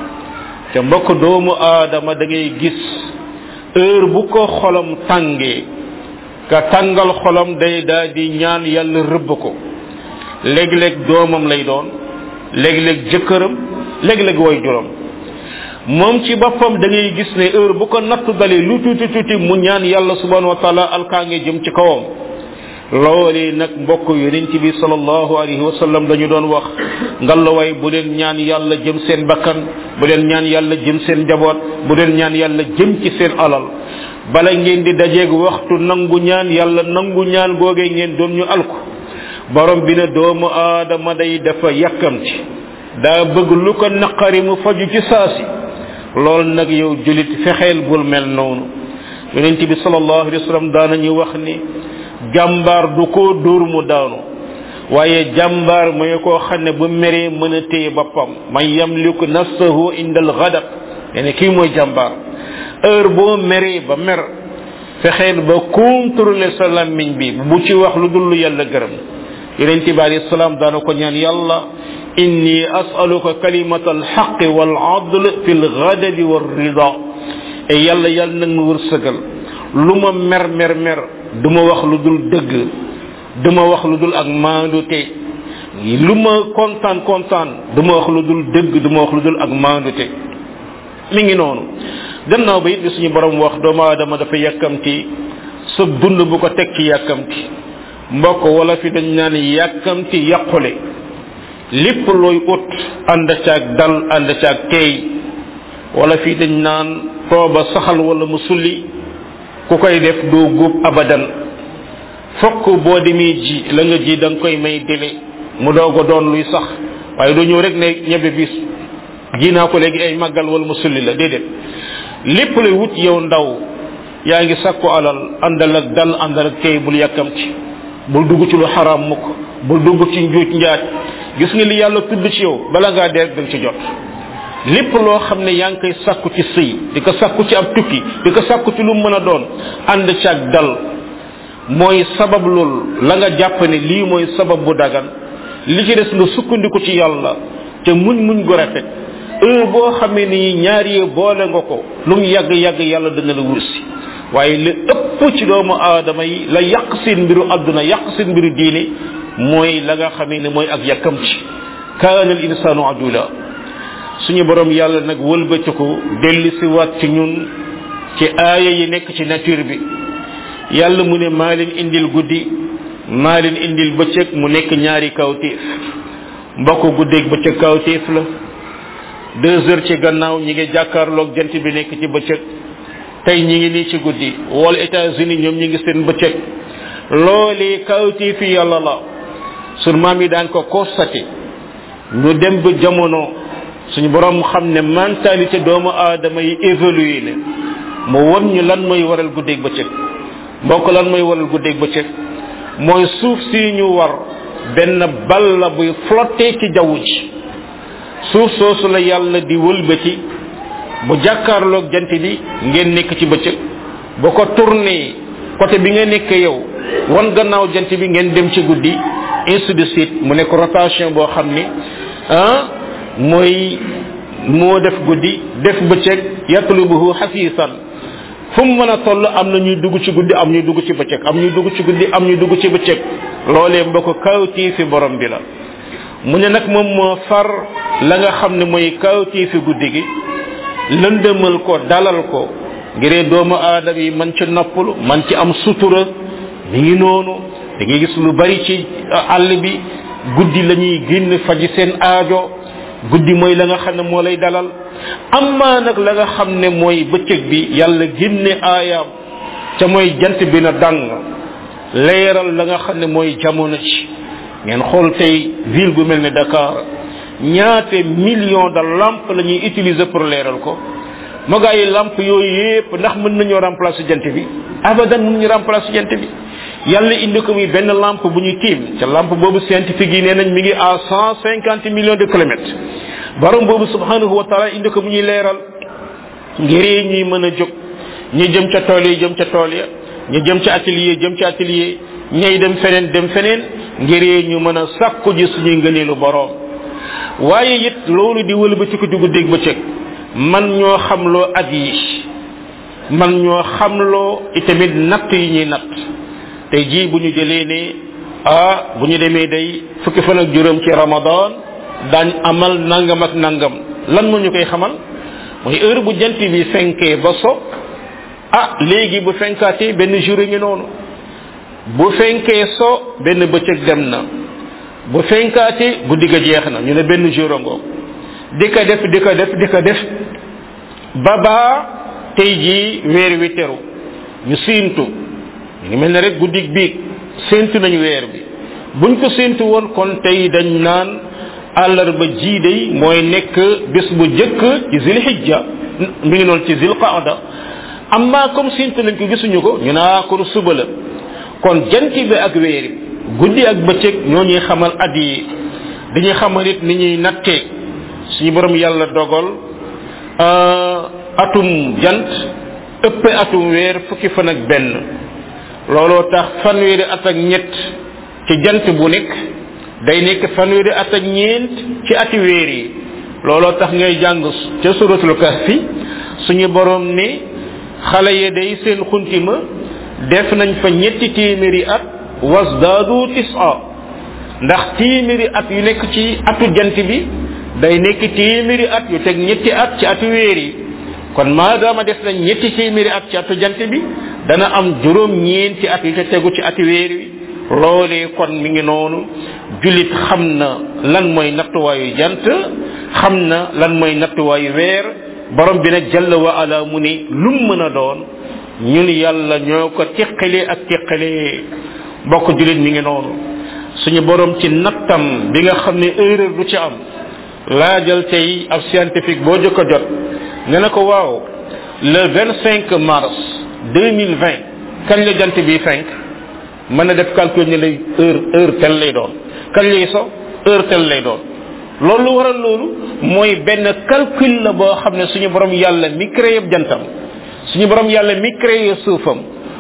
te mbokk doomu aadama da ngay gis heure bu ko xolam tàngee ka tàngal xolam day daa di ñaan yàlla rëbb ko léeg-léeg doomam lay doon léeg-léeg jëkkëram léeg-léeg way juram moom ci boppam da ngay gis ne heure bu ko natt dalee lu tuuti tuuti mu ñaan yàlla subhanahu wa taala alkaange jëm ci kawam loolee nag mbokk yonent bi sallallahu alayhi wa sallam dañu doon wax ngallaawaay bu leen ñaan yàlla jëm seen bakkan bu leen ñaan yàlla jëm seen njaboot bu leen ñaan yàlla jëm ci seen alal bala ngeen di dajeeg waxtu nangu ñaan yàlla nangu ñaan googee ngeen doon ñu alku borom bi ne doomu aadama day dafa yàkkamti daa bëgg lu ko naqari mu faju ci saasi loolu nag yow julit fexeel bul mel noonu yonent bi sallallahu alayhi wa sallam daanañu wax ni jàmbaar du ko dóor mu daanu waaye jàmbaar mooy koo xam ne bu meree mën a téye boppam man yamliku nafsahu inda al ghadab yani kii mooy jàmbaar heure boo meree ba mer fexeel ba contrôler sa lammiñ bi bu ci wax lu dul lu yàlla gërëm yonent bi alayhi salaam daana ko ñaan yàlla inni as'aluka kalimata alxaq wal adl fi lgadabi wa rida e yàlla yàlla nag ma wërsëgal lu ma mer mer mer du ma wax lu dul dëgg du ma wax lu dul ak maandute lu ma kontaan kontaan du ma wax lu dul dëgg du ma wax lu dul ak maandute mi ngi noonu gannaaw ba it bi suñu borom wax doomu aadama dafa yàkkamti sa dund bu ko teg ci yàkkamti mbokk wala fi dañ naan yàkkamti yàqule lépp looy ut ànd caag dal ànd caag teey wala fii dañ naan tooba saxal wala mu sulli ku koy def doo góob abadan fokk boo demee ji la nga ji da nga koy may délai mu doog a doon luy sax waaye doo ñëw rek ne ñebe bis ji naa ko léegi ay màggal wala mu sulli la déedéet lépp lay wut yow ndaw yaa ngi sakku alal àndal ak dal àndal ak teey bul yàkkamti bul dugg ci lu xaraam mukk bul dugg ci njuuj njaaj gis nga li yàlla tudd ci yow bala ngaa dee da nga ci jot lépp loo xam ne yaa ngi koy sàkku ci sëy di ko sàkku ci ab tukki di ko sàkku ci lu mën a doon ànd ci ak dal mooy sabab loolu la nga jàpp ne lii mooy sabab bu dagan li ci des nga sukkandiku ci yàlla te muñ muñ gu rafet heure boo xamee ni ñaar yee boole nga ko lu mu yàgg yàgg yàlla dana la wursi waaye li ëpp ci doomu aadama yi la yàq seen mbiru àdduna yàq seen mbiru diine mooy la nga xamee ne mooy ak yàkkamti kaana al insaanu ajula suñu borom yàlla nag wëlbatiku delli si waat ci ñun ci aaya yi nekk ci nature bi yàlla mu ne maa leen indil guddi maa leen indil bëccëg mu nekk ñaari kawtéef mbokk guddeeg bëccëg kawtéef la deux heures ci gannaaw ñi ngi jàkkaarloog jant bi nekk ci bëccëg tey ñi ngi nii ci guddi wala États-Unis ñoom ñi ngi seen bëccëg loolee kawtéefi yàlla la sun maam yi daan ko constaté ñu dem ba jamono suñu borom xam ne mentalité doomu aadama yi évolué na mu won ñu lan mooy waral guddeeg bëccëg mbokk lan mooy waral guddeeg bëccëg mooy suuf si ñu war benn bal la buy flotté ci jaww ji suuf soosu la yàlla di wëlbati bu jàkkaarloog jant bi ngeen nekk ci bëccëg bu ko tourné côté bi nga nekk yow wan gannaaw jant bi ngeen dem ci guddi ainsi de suite mu nekk rotation boo xam ni ah mooy moo def guddi def bëccëg yatlubuhu xafiisan fu mu mën a toll am na ñuy dugg ci guddi am ñuy dugg ci bëccëg am ñuy dugg ci guddi am ñuy dugg ci bëccëg loolee mbokk kawtii fi borom bi la mu ne nag moom moo far la nga xam ne mooy kawtii fi guddi gi lëndëmal ko dalal ko ngiree doomu aadama yi man ci noppalu man ci am sutura mi ngi noonu da ngay gis lu bari ci àll bi guddi la ñuy génn faji seen aajo guddi mooy la nga xam ne moo lay dalal amma nag la nga xam ne mooy bëccëg bi yàlla génne aayaam ca mooy jant bi na dàng leeral la nga xam ne mooy jamono ci ngeen xool tey ville bu mel ne Dakar ñaate millions de lampes la ñuy utiliser pour leeral ko ma gaa yi lampe yooyu yépp ndax mën nañoo remplacer jant bi abadan mën ñu remplacer jant bi yàlla indi ko muy benn lampe bu ñu tiim ca lampe boobu scientifique yi nee nañ mi ngi à cent cinquante millions de kilomètres borom boobu subhanahu wa taala indi ko mu ñuy leeral ngir ñuy mën a jóg ñi jëm ca tool yi jëm ca tool ya ñu jëm ca atelier jëm ca atelier ñay dem feneen dem feneen ngir ñu mën a sàkku ji suñuy ngëneelu borom waaye it loolu di wëlbati ko dugg dégg bëccëg man ñoo xamloo at yi man ñoo xamloo itamit natt yi ñuy natt tey jii bu ñu jëlee ne ah bu ñu demee day fukki fan ak juróom ci ramadan daañ amal nangam ak nangam lan moo ñu koy xamal mooy heure bu jant bi fenkee ba so ah léegi bu fenkaatee benn jour ngi noonu bu fenkee so benn bëccëg dem na bu fenkaatee guddi ga jeex na ñu ne benn jour a ngoog di ko def di ko def di ko def ba baa tey jii weer wi teru ñu siintu ñu ngi mel ne rek guddig biig séentu nañu weer bi buñ ko séentu woon kon tey dañ naan àllarba jii day mooy nekk bés bu jëkk ci zilhijja mi ngi noonu ci zilqaada amma comme séentu nañ ko gisuñu ko ñu naa kon suba la kon jant bi ak weer bi guddi ak bëccëg ñoo ñuy xamal at yi dañuy xamal it ni ñuy nattee suñu borom yàlla dogal atum jant ëppe atum weer fukki fan ak benn looloo tax fanweeri at ak ñett ci jant bu nekk day nekk fanweeri at ak ñeent ci ati weer yi looloo tax ngay jàng ca suratul kahfi suñu borom ne xale ya day seen xuntima def nañ fa ñetti téeméeri at wasdaadu tisa ndax téeméeri at yu nekk ci atu jant bi day nekk téeméeri at yu teg ñetti at ci atu weer yi kon maadaama def nañ ñetti téeméeri at ci atu jant bi dana am juróom ñeenti at yu te tegu ci ati weer wi loolee kon mi ngi noonu julit xam na lan mooy nattuwaayu jant xam na lan mooy nattuwaayu weer borom bi nag jalla wa ala mu ne lum mën a doon ñun yàlla ñoo ko teqalee ak teqalee bokk julit mi ngi noonu suñu borom ci nattam bi nga xam ne erreur du ci am laajal tey ab scientifique boo jëkk a jot nga ne ko waaw le 25 mars 2020 kañ la jant bi fenk mën na def calcul ni lay heure heure tel lay doon kañ lay so heure tel lay doon loolu lu waral loolu mooy benn calcul la boo xam ne suñu borom yàlla mi créé jantam suñu borom yàlla mi créé suufam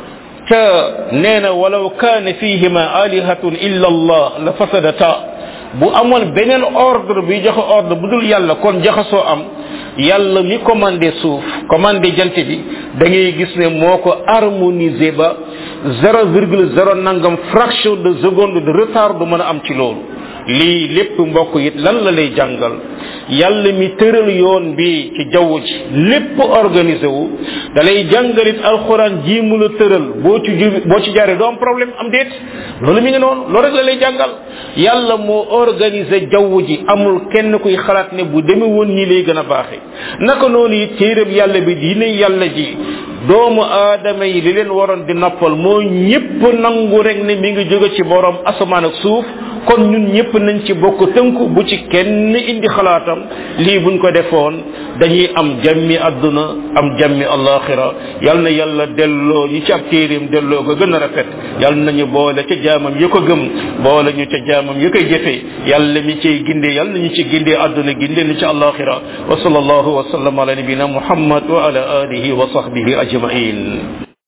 ca nee na walaw kaane fihima alihatun illa allah la fasadata bu amoon beneen ordre bi joxe ordre bu dul yàlla kon jaxasoo am yàlla mi commandé suuf commandé jant bi da ngay gis ne moo ko harmonisé ba zéro virgule zéro nangam fraction de seconde de retard du mën a am ci loolu lii lépp mbokk it lan la lay jàngal yàlla mi tëral yoon bi ci jaww ji lépp organisé wu da lay jàngalit alxuraan ji mu la tëral boo ci ju boo ci jaaree doo am problème am déet loolu mi ngi noonu loolu rek la lay jàngal yàlla moo organisé jaww ji amul kenn kuy xalaat ne bu demee woon nii lay gën a baaxee naka noonu it téeréb yàlla bi diine yàlla ji doomu aadama yi li leen waroon di noppal moo ñëpp nangu rek ne mi ngi jóge ci borom asamaan ak suuf kon ñun ñëpp nañ ci bokk tënku bu ci kenn indi xalaatam lii buñ ko defoon dañuy am jàmmi àdduna am jàmmi alaxira yal na yàlla delloo ñi ci ab téeréem delloo ko gën a rafet yal nañu boole ca jaamam yi ko gëm boole ñu ca jaamam yi koy jëfe yàlla mi ciy gindee yal nañu ci gindee àdduna gindee ñu ci alaxira wa sallallahu wa sallam ala nabina muhammad wa ala alihi wa sahbihi ajmain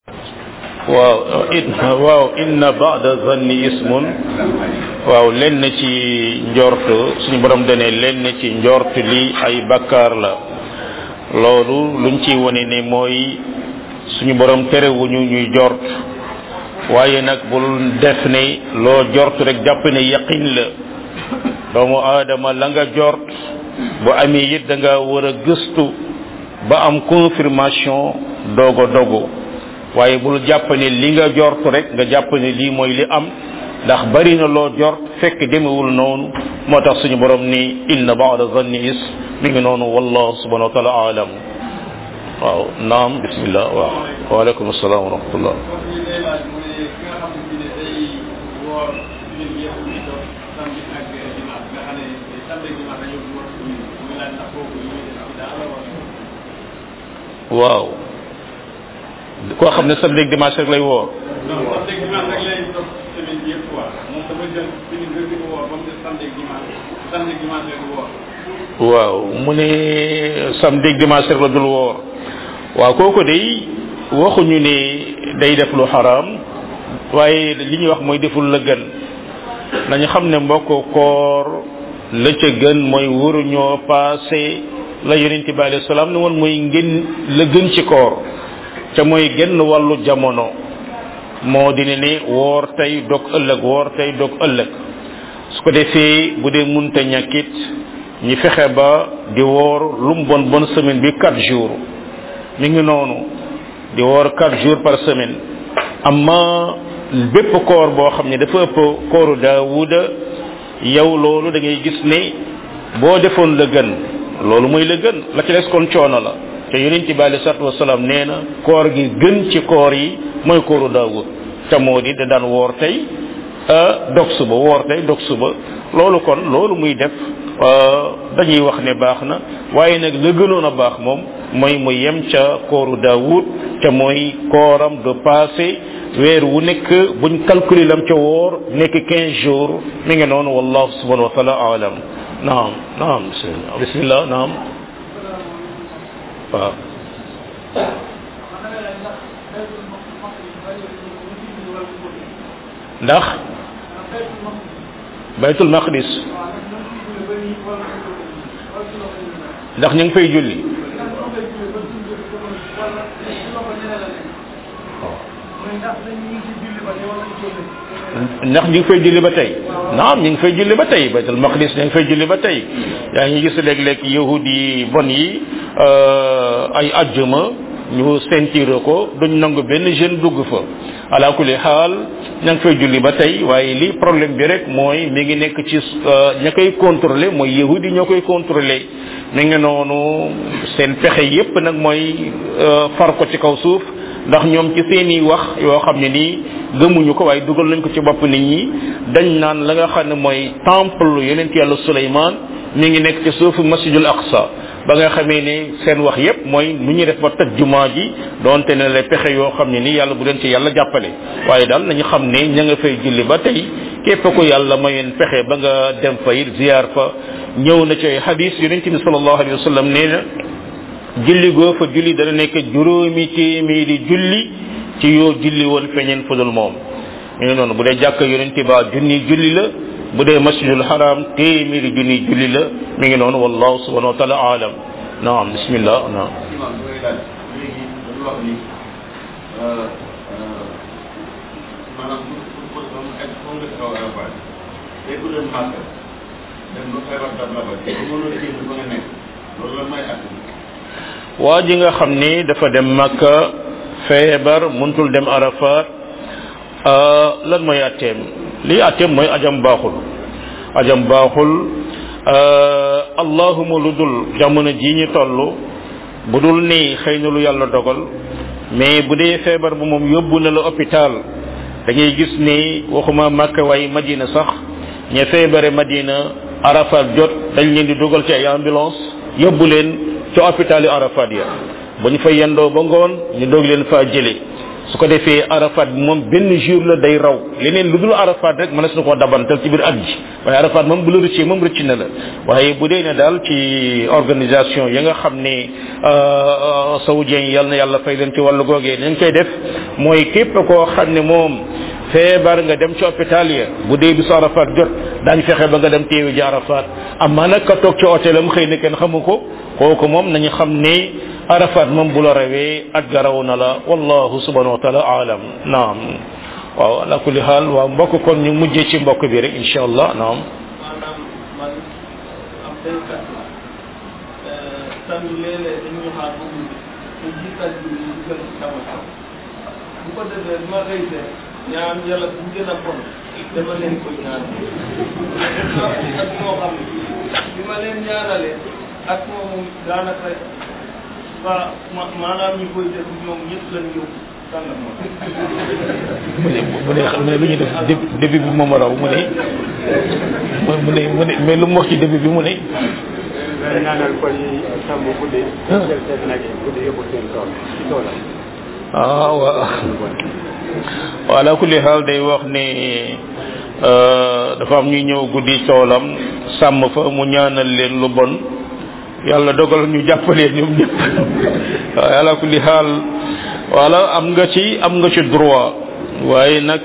waaw waaw inna ba'da zanni ismun waaw lenn ci njort suñu borom dane lenn ci njort li ay bakkaar la loolu luñ ci wone ne mooy suñu borom terewuñu ñuy jort waaye nag bul def ne loo jort rek jàpp ne yaqin la doomu aadama la nga jort bu amee it da nga war a gëstu ba am confirmation dogo dogo waaye bul jàpp ne li nga jort rek nga jàpp ne lii mooy li am ndax bari na loo jort fekk demewul noonu moo tax suñu borom ni inna ba'da zanni is mi ngi noonu wallahu subhanahu wa taala alam waaw naam bismillah waaw waaleykum assalam wa rahmatullah waaw koo xam ne samedi ak dimanche rek lay woor waaw mu ne samedi ak dimanche rek la dul woor waaw kooku day waxuñu ne day def lu xaraam waaye li ñuy wax mooy deful la gën nañu xam ne mbokk koor la ca gën mooy waruñoo passé la yonente bi alayhi salaam ne woon mooy ngeen la gën ci koor ca mooy genn wàllu jamono moo di ne ne woor tey dog ëllëg woor tey dog ëllëg su ko defee bu dee munta ñàkkit ñi fexe ba di woor lu mu bon bon semaine bi quatre jours mi ngi noonu di woor quatre jours par semaine amma bépp koor boo xam ne dafa ëpp kooru daawuda yow loolu da ngay gis ne boo defoon la gën loolu mooy la gën la ci des kon coono la te yonent bi alei salatu wasalaam nee na koor gi gën ci koor yi mooy kooru daawud te moo di da daan woor tey dog suba woor tey dog suba loolu kon loolu muy def dañuy wax ne baax na waaye nag la gënoon a baax moom mooy mu yem ca kooru daawud te mooy kooram de passé weer wu nekk buñ calculer lam ca woor nekk 15 jours mi ngi noonu wallahu subhanahu wa taala alam naam naam bismillah naam waaw ndax baytul maqdis ndax ñu ngi fay julli ndax ñu ngi fay julli ba tey naam ñu ngi fay julli ba tey baytul maqdis ñu ngi fay julli ba tey yaa ngi gis léeg-léeg yahud yi bon yi ay ajjuma ñu sentir ko duñ nangu benn jeune dugg fa ala kulli xaal ña ngi fay julli ba tey waaye li problème bi rek mooy mi ngi nekk ci ña koy contrôler mooy yahud yi ñoo koy contrôler mi ngi noonu seen pexe yépp nag mooy far ko ci kaw suuf ndax ñoom ci seeni wax yoo xam ne nii gëmuñu ko waaye dugal nañ ko ci bopp nit ñi dañ naan la nga xam ne mooy temple yonent yàlla Suleymaan mi ngi nekk ci suufu masjidul aqsa ba nga xamee ne seen wax yépp mooy nu ñuy def ba tëj jumaa ji donte ne la pexe yoo xam ne nii yàlla bu leen ci yàlla jàppale waaye daal nañu xam ne ña nga fay julli ba tey képp ko yàlla mayoon pexe ba nga dem fa it ziar fa ñëw na ci ay hadis yonent bi sallallahu alayhi wa sallam nee na julli goo fa julli dana nekk juróomi téeméeri julli ci yoo julli woon feñeen fudul moom mi ngi noonu bu dee jàkk yonent ba junni julli la bu dee masjidul haram téeméeri junni julli la mi ngi noonu wallahu subhanahu wa taala alam naam bismillah naam maanaam pour pour moom ak foo nga taxaw Arafat day ko dem màkk dem ba feebar dab la ba te mënoo génn fa nga nekk loolu la may at waa ji nga xam ni dafa dem makka feebar muntul dem arafat lan mooy atteem lii atteem mooy ajam baaxul ajam baaxul allahuma lu dul jamono ji ñu toll bu dul ni xëy na lu yàlla dogal mais bu dee feebar bu moom yóbbu na la hôpital da ngay gis ni waxuma makka waaye madina sax ña feebare madina arafat jot dañ leen di dugal ci ay ambulance yóbbu leen ci hôpital yi arafat ya bu ñu fa yendoo ba ngoon ñu doog leen faa jële su ko defee arafat bi moom benn jour la day raw leneen lu dul arafat rek mënees na koo dabantal ci biir at ji waaye arafat moom bu la rëccee moom rëcc na la waaye bu dee ne daal ci organisation ya nga xam ne saoudien yi yàlla na yàlla fay leen ci wàllu googee nañ koy def mooy képp koo xam ne moom feebar nga dem ci hôpital ya bu dee bisu arafat jot daañ fexe ba nga dem teewi ji arafat amma nag ka toog ci hôtelam xëy na kenn xamu ko kooku moom nañu xam ne arafat moom bu la rawee ak garaw na la wallahu subhanahu wa taala alam naam waaw ala kulli xaal waaw mbokk kon ñu mujjee ci mbokk bi rek insha allah naam maanaam man am béykat la tamit léeg-léeg dañuy xaar ba guddi te jiital bi ñu dugal ci sama kaw bu ko defee ma xëy de ñaan yàlla bu gën a bon dama leen koy ñaan ak moo xam ne bi ma leen ñaanalee ak moomu daanaka ba ma maanaam ñu koy def ñoom ñëpp lañ yóbbu sàngal ma mu ne mu ne xam ne lu ñu def dé- début bi moom raw mu ne mu ne mu ne mais lu mu wax ci début bi mu ne nga ñaanal ko yi sàmm guddi jël seen nag yi guddi yóbbu seen tool ci toolam ah waaw waaw ala kulli xaal day wax ne dafa am ñuy ñëw guddi toolam sàmm fa mu ñaanal leen lu bon yàlla dogal ñu jàppalee ñoom ñëpp waaye ala kulli xaal wala am nga ci am nga ci droit waaye nag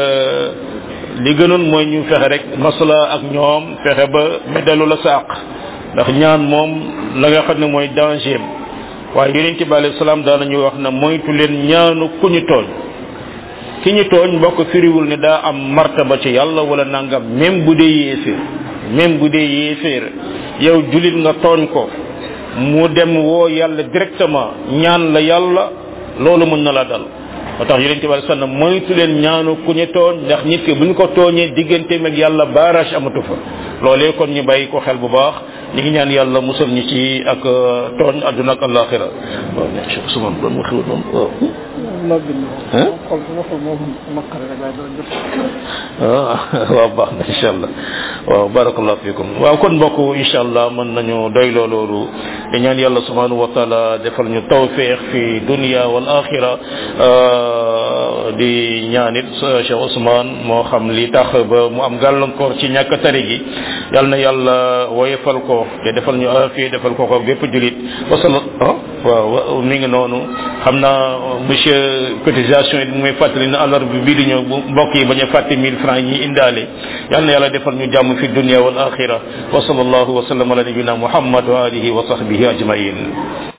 li gënoon mooy ñu fexe rek masla ak ñoom fexe ba meddalu la sàq ndax ñaan moom la nga xam ne mooy danger waaye yonente bi alayhi salaam daanañu wax na moytu leen ñaanu ku ñu tooñ ki ñu tooñ mbokk firiwul ne daa am martaba ci yàlla wala nangam même bu dee yéeféer même bu dee yéeféer yow julit nga tooñ ko mu dem woo yàlla directement ñaan la yàlla loolu mën na la dal moo tax yonente bi alayhi salaam moytu leen ñaanu ku ñu tooñ ndax nit ki bu ñu ko tooñee digganteem ak yàlla barrage amatu fa loolee kon ñu bàyyi ko xel bu baax ñu ngi ñaan yàlla musal ñu ci ak tooñ àdduna ak alaxira waaw ne Cheikh Ousmane doon wax moom waaw loo bind Hein? xol bu waxul moom naqare rek waaye doo jot ah waaw baax na incha allah waaw barakallahu fikum waaw kon mbokk incha allah mën nañu doyloo loolu di ñaan yàlla subhanahu wa taala defal ñu tawfiq fi dunia wal axira di ñaanit Cheikh Ousmane moo xam li tax ba mu am gàllankoor ci ñàkk tari gi yal na yàlla woyefal ko te defal ñu afiya defal ko ko bépp julit wasala ah waaw mi ngi noonu xam naa monsieur cotisation yi muy fàttali na alarba bi bii di ñëw bu mbokk yi bañ a fàtte mille francs yi indaale yal na yàlla defal ñu jàmm fi dunia wal axira wa sallallahu wa sallam ala nabina muhammad wa alihi wa sahbihi ajmain